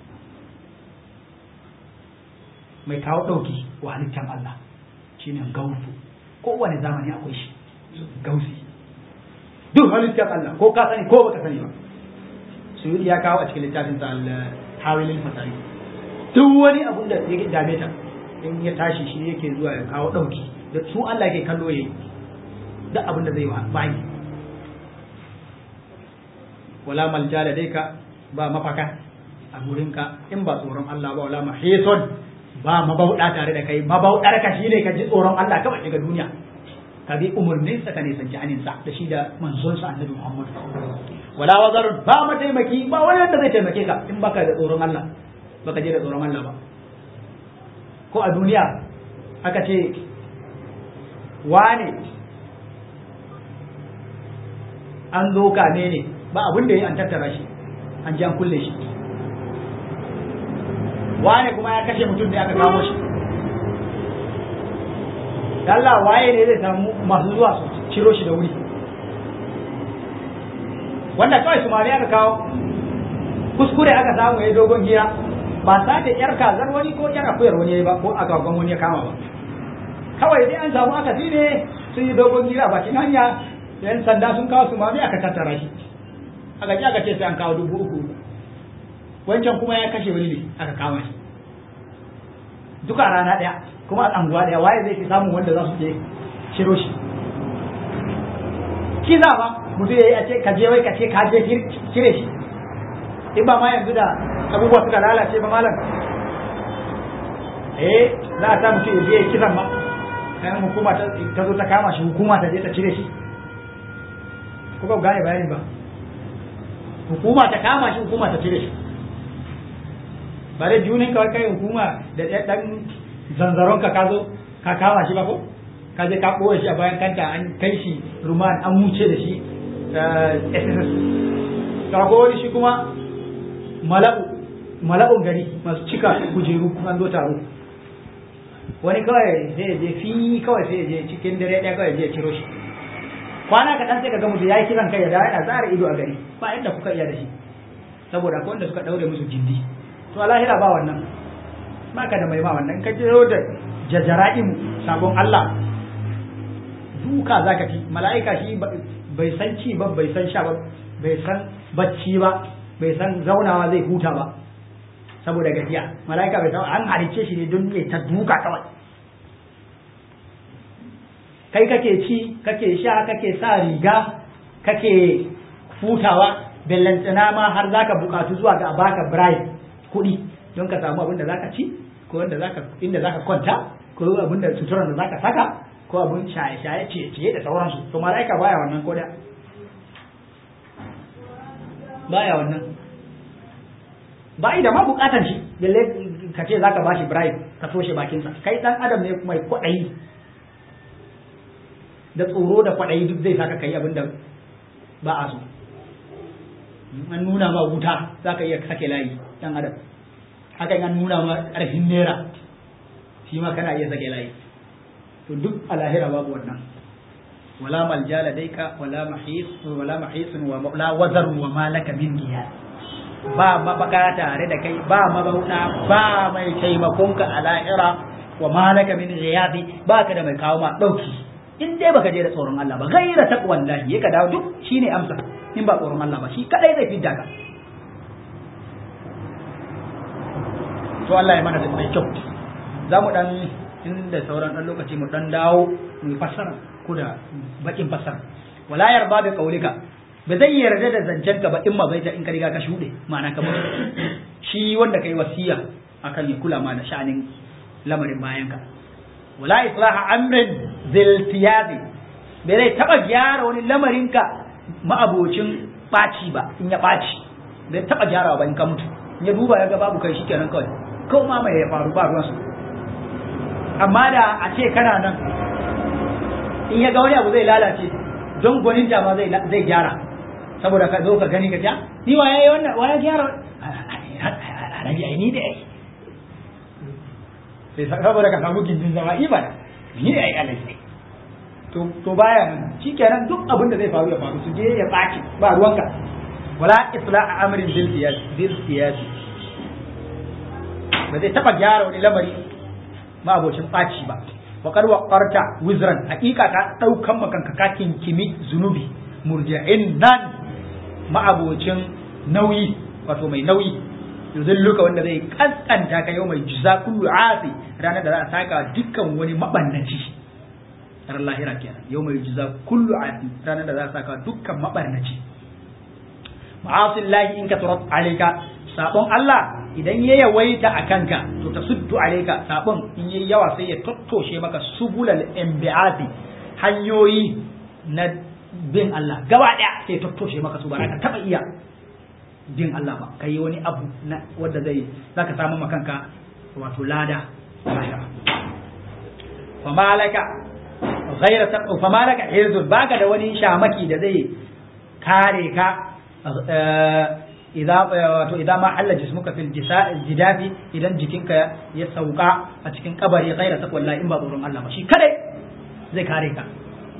mai kawo dauki wa halittar Allah shine gausu kowane zamani akwai shi gausi duk halittar Allah ko ka sani ko baka sani ba su ya kawo a cikin littafin sa al-hawilil fasari duk wani abun da ya dame ta in ya tashi shi yake zuwa ya kawo dauki da su Allah ke kallo yayi duk abin da zai wa bayi wala maljala dai ka ba mafaka a gurinka in ba tsoron Allah ba wala mahison ba mabauda tare da kai mabaudar ka shine ka ji tsoron Allah kawai daga duniya ka bi umurnin sa ka ne sanki anin sa da shi da manzon sa annabi Muhammad wala wazarun ba mataimaki ba wani wanda zai taimake ka in baka da tsoron Allah baka je da tsoron Allah ba ko a duniya aka ce wane an zo kame ne ba abin da ya an tattara shi an ji an kulle shi wane kuma ya kashe mutum da aka kamo shi Allah waye ne zai samu masu zuwa su ciro shi da wuri wanda kawai su mari aka kawo kuskure aka samu ya dogon gira ba sace yar kazar wani ko yar akuyar wani ya yi ba ko agagwan wani ya kama ba kawai dai an samu aka ne sun yi dogon gira bakin hanya yan sanda sun kawo su mami aka tattara shi aka ji aka ce sai an kawo dubu uku wancan kuma ya kashe wani ne aka kama shi duka rana ɗaya kuma a anguwa ɗaya waye zai fi samun wanda za su je shiro shi kiza ba mutum ya yi a ce ka je wai ka ce ka je cire shi in ba ma yanzu da abubuwa suka lalace ba malam eh za a sa mutum ya je ya kisan ma kayan hukuma ta zo ta kama shi hukuma ta je ta cire shi ko ba gane bayani ba hukuma ta kama shi hukuma ta cire shi bare junin kawai kai hukuma da dan zanzaron ka zo ka kama shi ba ko ka je ka ɓoye shi a bayan kanta an kai shi ruman an wuce da shi sss ka wani shi kuma mala'u mala'un gari masu cika kujeru an zo taro wani kawai sai je fi kawai sai je cikin dare ɗaya kawai je ciro shi kwana kaɗan sai ka ga mutum ya yi kiran kai ya dawo yana zara ido a gari ba inda kuka iya da shi saboda akwai wanda suka ɗaure musu gindi to a lahira ba wannan ba ka da mai ma wannan ka jiro da jajara'imu sabon Allah duka za ka ci mala'ika shi bai san ci ba bai san sha ba bai san bacci ba bai san zaunawa zai huta ba saboda gajiya mala'ika bai san an halice shi ne don ya ta duka kawai kai kake ci kake sha kake sa riga kake hutawa bellantana ma har zaka bukatu zuwa ga baka bribe kuɗi don ka samu abin da zaka ci ko wanda zaka inda zaka kwanta ko abin da suturan da zaka saka ko abin shaye shaye ciye ciye da sauransu to mala'ika baya wannan ko da baya wannan ba da ma bukatan shi balle ka ce zaka bashi bribe ka toshe bakinsa kai dan adam ne mai kwaɗayi da tsoro da kwaɗayi duk zai saka kai abin da ba a so an nuna ma wuta za ka iya sake layi dan adam haka an nuna ma ƙarfin naira shi ma kana iya sake layi to duk a lahira babu wannan wala maljala daika wala mahis wala mahisun wa la wazar wa malaka min giyas ba mabaka tare da kai ba mabauta ba mai taimakonka a lahira wa malaka min ghiyadi ba ka da mai kawo ma dauki in dai baka je da tsoron Allah ba gaira taqwallahi ya ka dawo duk shine amsa in ba tsoron Allah ba shi kadai zai fidda ka to Allah ya mana da mai kyau za mu dan inda sauran dan lokaci mu dan dawo mu fassara ko da bakin fassara wala yarba bi qaulika ba zai yarda da zancen ka ba in ma bai ta in ka riga ka shuɗe ma'ana ka mutu shi wanda kai wasiya akan ya kula ma da sha'anin lamarin bayan ka wala islaha amrin ziltiyazi bai zai taba gyara wani lamarin ka ma'abocin ɓaci ba in ya ɓaci bai taba gyara ba in ka mutu in ya duba ya ga babu kai shikenan kawai ko ma mai ya faru ba ruwansu amma da a ce kana nan in ya ga wani abu zai lalace don gwanin ma zai zai gyara saboda ka zo ka gani ka ja ni wa yayi wannan wa ya gyara alaji ai ni da ai sai saboda ka samu gindin zama ibada ni da ai alaji to to baya nan shikenan duk abin da zai faru ya faru su je ya baki ba ruwanka wala isla'a amrin bil siyasi bil siyasi ba zai taba gyara wani lamari ma abocin baci ba wa qad waqarta wizran hakika ka daukan makanka ka kinkimi zunubi murja'in nan ma'abocin nauyi wato mai nauyi yuzilluka wanda zai kaskanta ka yau mai jiza kullu asi ranar da za a saka dukkan wani mabannaci ran lahira kenan yau mai jiza kullu asi ranar da za a saka dukkan mabarnaci ma'asillahi in ka turat alayka sabon Allah idan ya yawaita a kanka to ta suddu alayka sabon in yayi yawa sai ya tottoshe maka subulal imbiati hanyoyi na bin Allah gaba ɗaya sai tattoshe maka su ba ka taɓa iya bin Allah ba ka yi wani abu na wanda zai za ka samu makanka wato lada lahira famalaka ghaira ta famalaka hirzun baka da wani shamaki da zai kare ka idan wato idan ma Allah jismuka fil jidafi idan jikinka ya sauka a cikin kabari ghaira ta wallahi in ba tsoron Allah ba shi kadai zai kare ka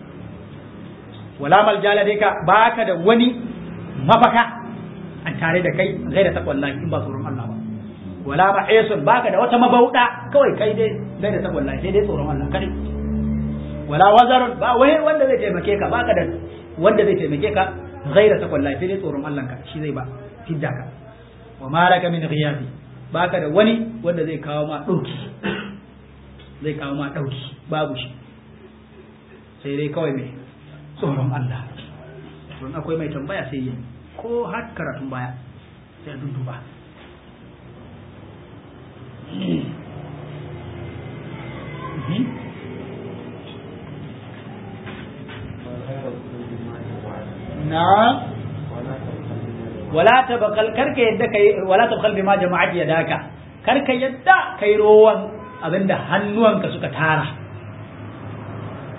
wala maljala dai ka baka da wani mafaka an tare da kai gaira ta wallahi in ba tsoron Allah ba wala mahisun baka da wata mabauda kawai kai dai gaira ta wallahi sai dai tsoron Allah kadai wala wazarun ba wai wanda zai taimake ka baka da wanda zai taimake ka gaira ta wallahi sai dai tsoron Allah ka shi zai ba fidda ka wa malaka min ghiyabi baka da wani wanda zai kawo ma dauki zai kawo ma dauki babu shi sai dai kawai mai tsoron Allah don akwai mai tambaya sai yi ko har karatun baya sai a duduba na wala tabakal karka yadda kai wala tabakal bima jama'at yadaka karka yadda kai rowan abinda hannuwanka suka tara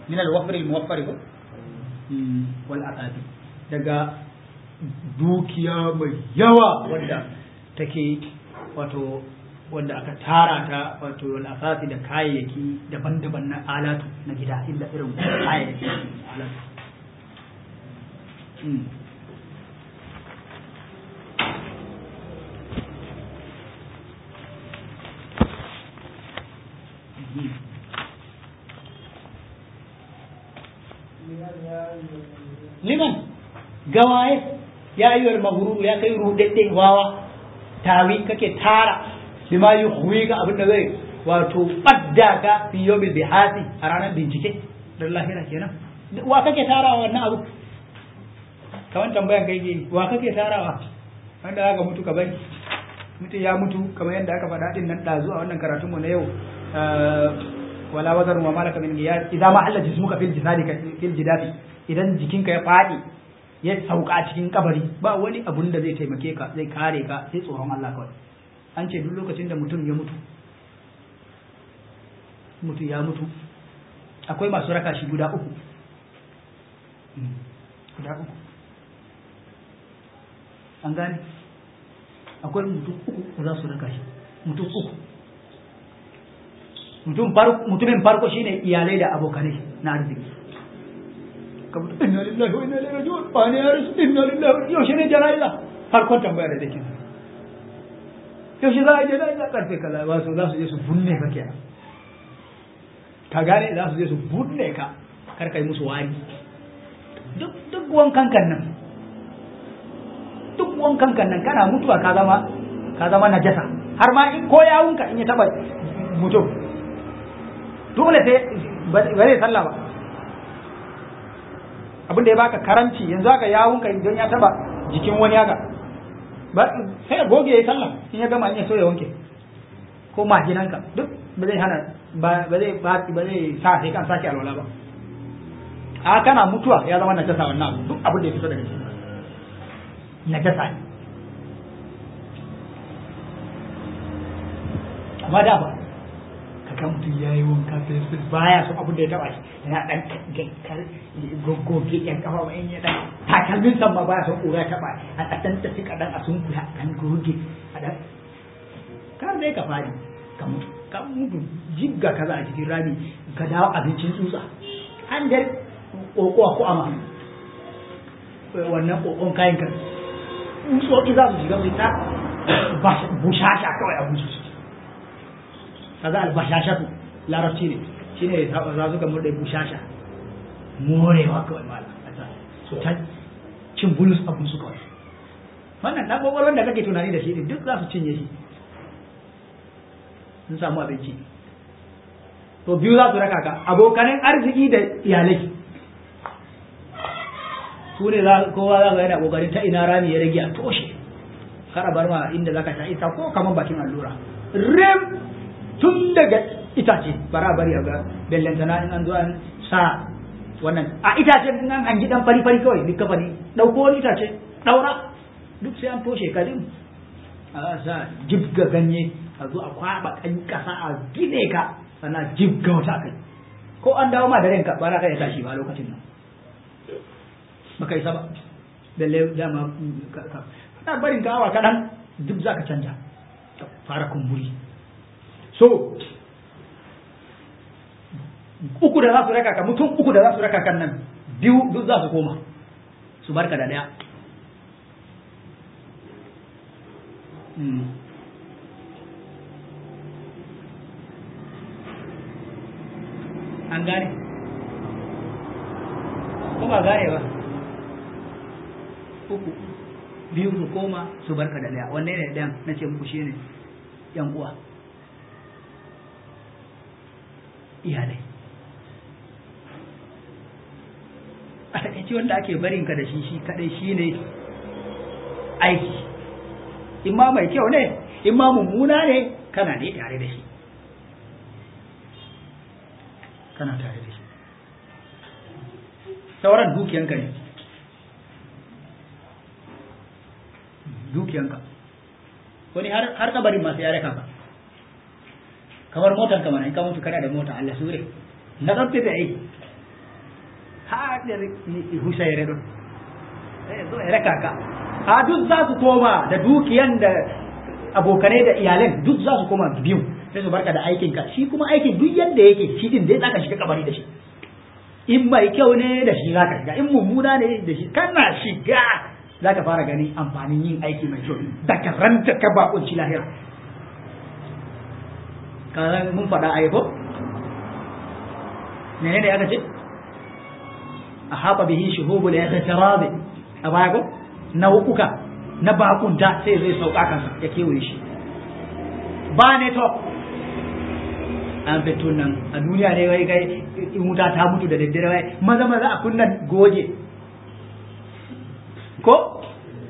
min al-wafr al-muwaffar ko wal aqadi daga dukiya mai yawa wanda take wato wanda aka tara ta wato wal asasi da kayayyaki daban-daban na alatu na gida illa irin kayayyaki alatu liman gawaye ya ayyuhal maghrur ya kai rudadde wawa tawi kake tara bima yuhwi ga abin da zai wato badda ka fi yawmil bihasi a ranar bincike dan lahira kenan wa kake tarawa wannan abu kaman tambayan kai ke wa kake tarawa wanda zaka mutu ka bari mutum ya mutu kamar yadda aka faɗa din nan ɗazu a wannan karatun mu na yau wala wazarun wa malaka min qiyas idza ma alla jismuka fil jisadi fil jidati idan jikinka ya faɗi ya sauka a cikin kabari ba wani abun da zai taimake ka zai kare ka sai tsoron Allah kawai an ce duk lokacin da mutum ya mutu mutum ya mutu akwai masu raka shi guda uku guda uku an gane akwai mutum uku da za su raka shi mutum uku mutumin farko shine iyalai da abokanai na arziki ka mutu inna lillahi wa inna ilaihi raji'un ba ne ya rasu inna lillahi yaushe ne jana'iza farkon tambaya da take yaushe za a je jana'iza karfe kaza ba su za su je su bunne ka kenan ka gane za su je su bunne ka kar kai musu wari duk duk wankan kan nan duk wankan kan nan kana mutuwa ka zama ka zama najasa har ma in ko yawunka in ya taba mutum dole sai ba zai sallah ba abin da ya baka karanci yanzu haka yawunka idan ya taba jikin wani haka ba sai goge ya sallah in ya gama in ya so ya wanke ko majinanka duk ba zai hana ba zai ba zai sa sai kan sake alwala ba a kana mutuwa ya zama najasa wannan abu duk abin da ya fito daga cikin najasa ne amma da ba kaga mutum ya yi wanka fesfes baya so abin da ya taba shi yana dan gankar goggoge yan kafa ba in ya dan takalmin san ma baya son kura taba a dan tafi kadan a sun kula dan goge a dan kar dai ka fari ka mutu ka mutu jigga kaza a cikin rami ka dawo abincin tsutsa an da kokowa ko ama wannan kokon kayan kan tsutsotsi za su shiga su ta bushasha kawai a busu kaza albashashatu larabci ne shine za su gamu da bushasha morewa kawai mala su ta cin bulus abun su kawai wannan dan kokolon da kake tunani da shi din duk za su cinye shi sun samu abinci to biyu za su raka ka abokanin arziki da iyalai su ne kowa za ka yana kokarin ta ina rami ya rage a toshe kar a bar ma inda za ka sha ita ko kamar bakin allura rem tun daga itace bara bari a ga bellantana in an zo an sa wannan a itace in an hangi dan fari fari kawai duka fari dauko wani itace daura duk sai an toshe kadin a sa jibga ganye a zo a kwaba kan kasa a gine ka sannan jibga wata kai ko an dawo ma da ranka ba za ka iya tashi ba lokacin nan baka isa ba balle dama kana barin ka awa kaɗan duk za ka canja fara kumburi so uku da za su raka ka mutum uku da za su raka kan nan biyu duk za su koma su barka da daya an gane ko ba gane ba uku biyu su koma su barka da daya wanne ne ɗayan na ce muku shi ne yan uwa iyalai a takaici wanda ake barin ka da shi shi kadai shi ne aiki imma mai kyau ne imma mummuna ne kana ne tare da shi kana tare da shi sauran dukiyanka ne dukiyanka wani har kabarin masu yare ka kamar motar ka mana in ka mutu kana da mota Allah sure na tsaftace da aiki nder husayre ɗon zo e raka ka a duk za su koma da dukiyan da abokanai da iyalan duk za su koma biyu sai su barka da aikin ka shi kuma aikin duk yadda yake shi din dai zaka shiga kabari da shi in mai kyau ne da shi zaka shiga in mummuna ne da shi kana shiga zaka fara gani amfanin yin aiki mai kyau da ka ranta ka bakunci lahira kazan mun faɗa a yabo menene aka ce a haɓa bihi shuhubul yahtirabi a baya ko nau'uka na bakunta sai zai sauka kansa ya kewaye shi ba ne to an fito nan a duniya ne wai kai in wuta ta mutu da daddare wai maza maza a kunna goje ko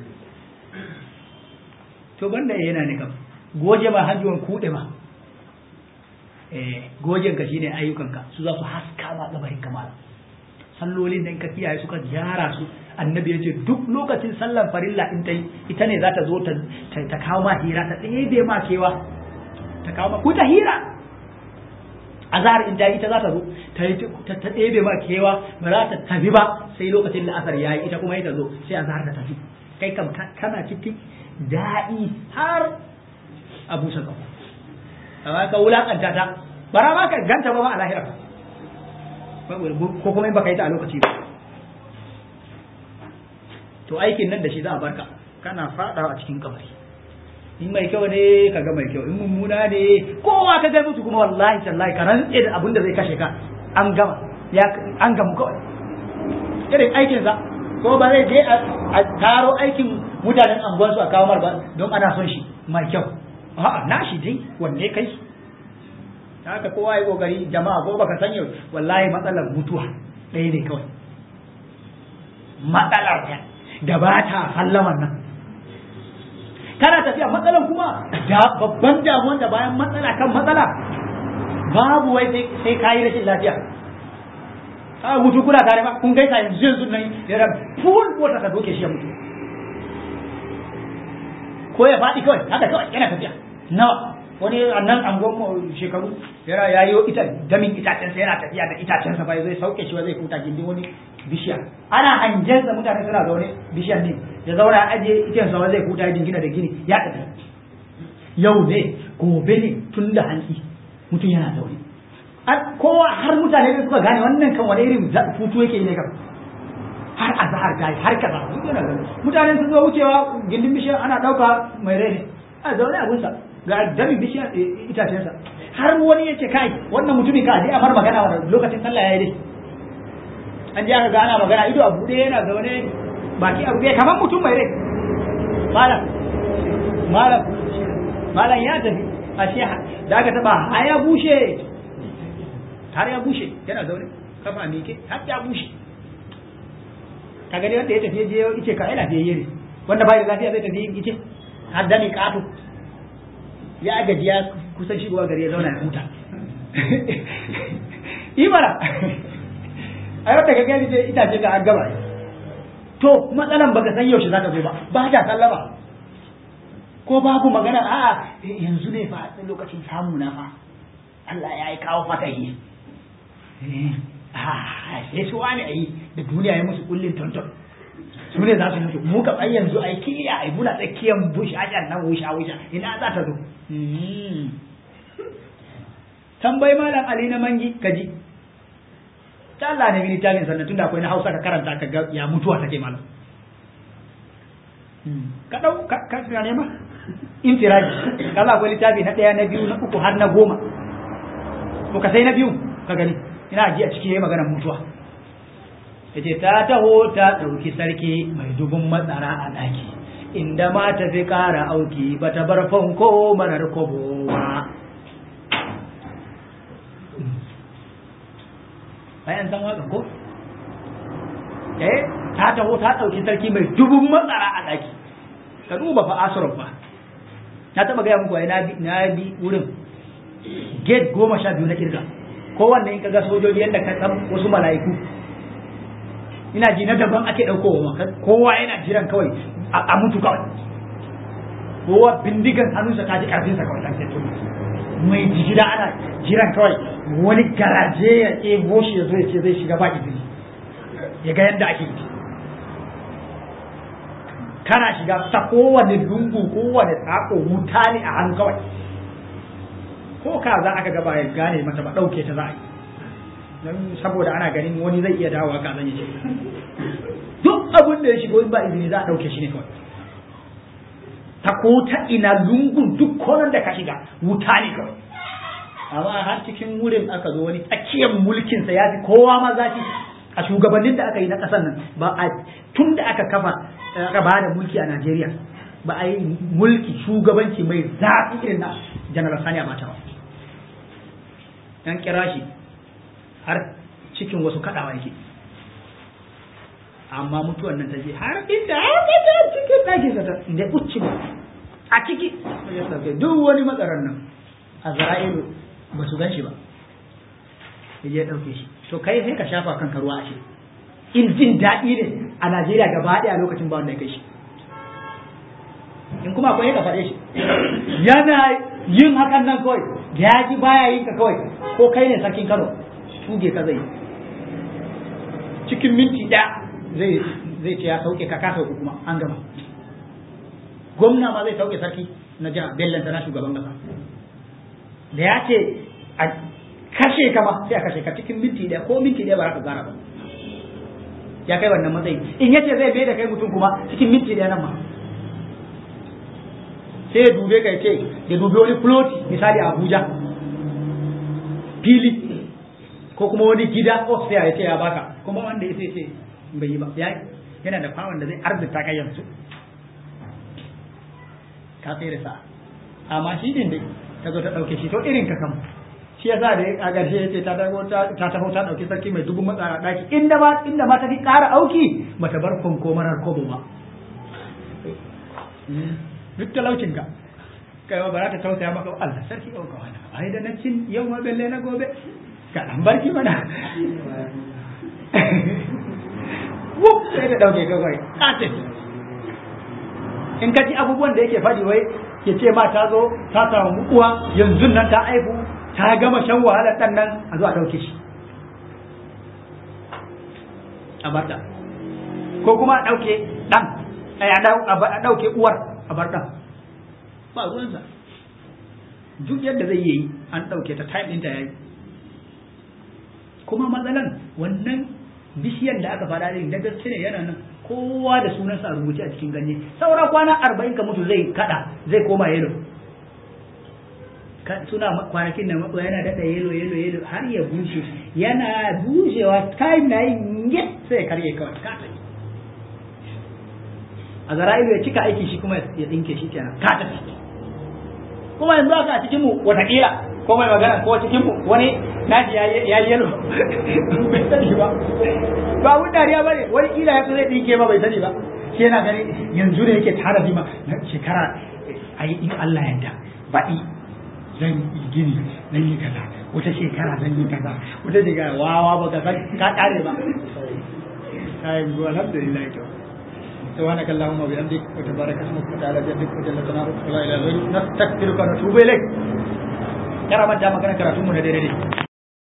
to banda yana ne kam goje ma hanjuwan kuɗe ma eh gojen ka shine ayyukanka su za su haska ma gabarin kamala sallolin da in ka kiyaye suka gyara su annabi ya ce duk lokacin sallan farilla in ta ita ne za ta zo ta kawo ma hira ta ɗebe ma kewa ta kawo ma ku ta hira azhar in ta ita za ta zo ta ɗebe ma kewa ba za ta tafi ba sai lokacin da asar yayi ita kuma ita zo sai azhar ta tafi kai kam kana cikin daɗi har a busa kafa amma ka wulakanta ta bara ma ka ganta ba ma a lahira ko kuma in baka yi ta a lokaci ba to aikin nan da shi za a barka kana fada a cikin kabari in mai kyau ne ka ga mai kyau in mummuna ne kowa ka ga mutu kuma wallahi tallahi ka rantse da abin da zai kashe ka an gama ya an gamu kawai irin aikin sa ko ba zai je a taro aikin mutanen anguwan su a kawo mar ba don ana son shi mai kyau a'a na shi dai wanne kai haka kowa ya kokari jama'a ko baka san yau wallahi matsalar mutuwa ɗaya ne kawai matsalar ta da ba ta sallaman nan kana tafiya matsalan kuma da babban damuwan da bayan matsala kan matsala babu wai sai ka yi rashin lafiya a mutu kuna tare ba kun gaisa yanzu yanzu nan ya ran full wata ka doke shi ya mutu ko ya faɗi kawai haka kawai yana tafiya nawa wani annan angon shekaru yana yayo ita damin itacensa yana tafiya da itacensa bai zai sauke shi ba zai kuta gindin wani bishiya ana hangen sa mutane suna zaune bishiyar ne ya zauna aje itin sa zai kuta dingina da gini ya tafi yau ne gobe ne tun da hantsi mutum yana zaune kowa har mutane da suka gane wannan kan wani irin futu yake yi ne kan har azhar gai har kaza duk yana gani mutane sun zo wucewa gindin bishiyar ana dauka mai rai ne a zaune abunsa ga dami bishiyar itacensa har wani ya ce kai wannan mutumin ka je a mar magana wannan lokacin sallah ya yi dai an ji aka ga ana magana ido a buɗe yana zaune baki a buɗe kamar mutum mai rai malam malam malam ya tafi ashe da aka taba har ya bushe har ya bushe yana zaune kafa mike har ya bushe kaga dai wanda ya tafi je ice ka ila fiye ne wanda bai da lafiya zai tafi ice har da ni kato ya gaji ya kusan shigowa gari ya zauna ya huta imara a yau daga gani sai itace ga an gaba to matsalan baka san yaushe zaka zo ba ba ta sallama ko babu magana a yanzu ne fa lokacin samu na fa Allah ya yi kawo fatahi a sai su wani ayi da duniya ya musu kullin tonton su ne za su mutu mu ka ai yanzu ai kiliya ai muna tsakiyan bush ajan nan wusha wusha ina za ta zo tambayi malam ali na mangi kaji ta Allah ne mini tagin sannan tunda akwai na Hausa ka karanta ka ga ya mutuwa take malam ka dau ka ka ne ma infiraji kala akwai littafi na daya na biyu na uku har na goma to ka sai na biyu ka gani ina ji a ciki yayi maganar mutuwa yace ta taho ta dauki sarki mai dubun matsara a daki inda ma ta fi kara auki bata bar fanko marar kobo ba bayan san waƙan ko eh ta taho ta ɗauki sarki mai dubun matsara a ɗaki ka duba fa asirar fa na taɓa gaya muku na bi na bi wurin gate goma sha biyu na kirga kowanne in kaga sojoji yadda ka san wasu mala'iku ina ji na daban ake ɗaukowa ma kowa yana jiran kawai a mutu kawai kowa bindigan hannunsa ta ji ƙarfinsa kawai ɗan sai mai jigida ana jiran kawai wani garaje ya ɗebo shi ya zo ya ce zai shiga ba izini ya ga yadda ake yi kana shiga ta kowane lungu kowane tsako wuta ne a hannu kawai ko ka za aka gaba ya gane mata ba ɗauke ta za a yi don saboda ana ganin wani zai iya dawowa ka zan yi duk abin da ya shigo in ba izini za a ɗauke shi ne kawai ta ko ta ina lungun duk konan da ka shiga wuta ne kawai amma har cikin wurin aka zo wani tsakiyar mulkinsa ya fi kowa ma zafi a shugabannin da aka yi na ƙasar nan ba a tun da aka kafa aka ba da mulki a Najeriya ba a yi mulki shugabanci mai zafi irin na janar Sani Abacha ba yan kira shi har cikin wasu kaɗawa yake amma mutuwan nan ta je har inda har cikin ɗakin sa da ucci ba a ciki duk wani matsaran nan a zara'ilu ba su gan shi ba ya je ɗauke shi to kai sai ka shafa kanka ruwa a shi in jin daɗi ne a Najeriya gaba ɗaya lokacin ba wanda ya kai shi in kuma akwai ka faɗe shi yana yin hakan nan kawai ya ji baya yin ka kawai ko kai ne sarkin Kano tuge ka zai cikin minti ɗaya zai zai ce ya sauke ka ka sauke kuma an gama gwamna ma zai sauke sarki na jiha bellanta na shugaban kasa da ya ce a kashe ka ba sai a kashe ka cikin minti ɗaya ko minti ɗaya ba za ka gara ba ya kai wannan matsayi in yace zai bai da kai mutum kuma cikin minti ɗaya nan ma sai ya dube ka ce ya dube wani floti misali a Abuja fili ko kuma wani gida ofisiya ya ce ya baka kuma wanda ya ce bai yi ba yana da fawon da zai arzita kai yanzu ka tsere sa amma shi din dai ta zo ta ɗauke shi to irin ka kam shi ya sa da a ƙarshe ya ce ta taho ta taho ta ɗauki sarki mai dubun matsara ɗaki inda ma inda ma ta fi ƙara auki bata bar konko marar kobo ba duk talaucin ka kai ba za ta tausaya maka Allah sarki ɗauka wani ai da na cin yau ma belle na gobe ka ɗan barki mana wuf sai da ɗauke ka kai ƙatin in ka ji abubuwan da yake faɗi wai ya ce ma ta zo ta samu uwa yanzu nan ta aihu ta gama shan wahalar ɗan nan a zo a ɗauke shi a barta ko kuma a ɗauke ɗan a ɗauke uwar a bar ɗan ba ruwansa duk yadda zai yi an ɗauke ta time ɗinta ya yi kuma matsalan wannan bishiyar da aka faɗa ɗin da gaske ne yana nan kowa da sunansa a rubuce a cikin ganye saura kwana arba'in ka mutu zai kada zai koma yelo suna kwanakin da matsuwa yana daɗa yelo yelo yelo har ya bushe yana bushewa time na yin yet sai karye kawai ka tafi a zara'ilu ya cika aiki shi kuma ya ɗinke shi kenan ka tafi kuma yanzu aka a cikin mu watakila ko mai magana ko cikin mu wani naji ya yelo bai sani ba ba abun dariya bane wani kila ya zai dinke ba bai sani ba shi yana gani yanzu da yake tara bima na shekara ayi in Allah ya yarda baɗi zan yi gini zan yi kaza wata shekara zan yi kaza wata shekara wawa ba ka san ka kare ba kai mu alhamdulillah to سبحانك اللهم وبحمدك وتبارك اسمك وتعالى جدك وجل ثناؤك ولا اله الا انت نستغفرك ونتوب اليك كرامة جامع كنا كراتون من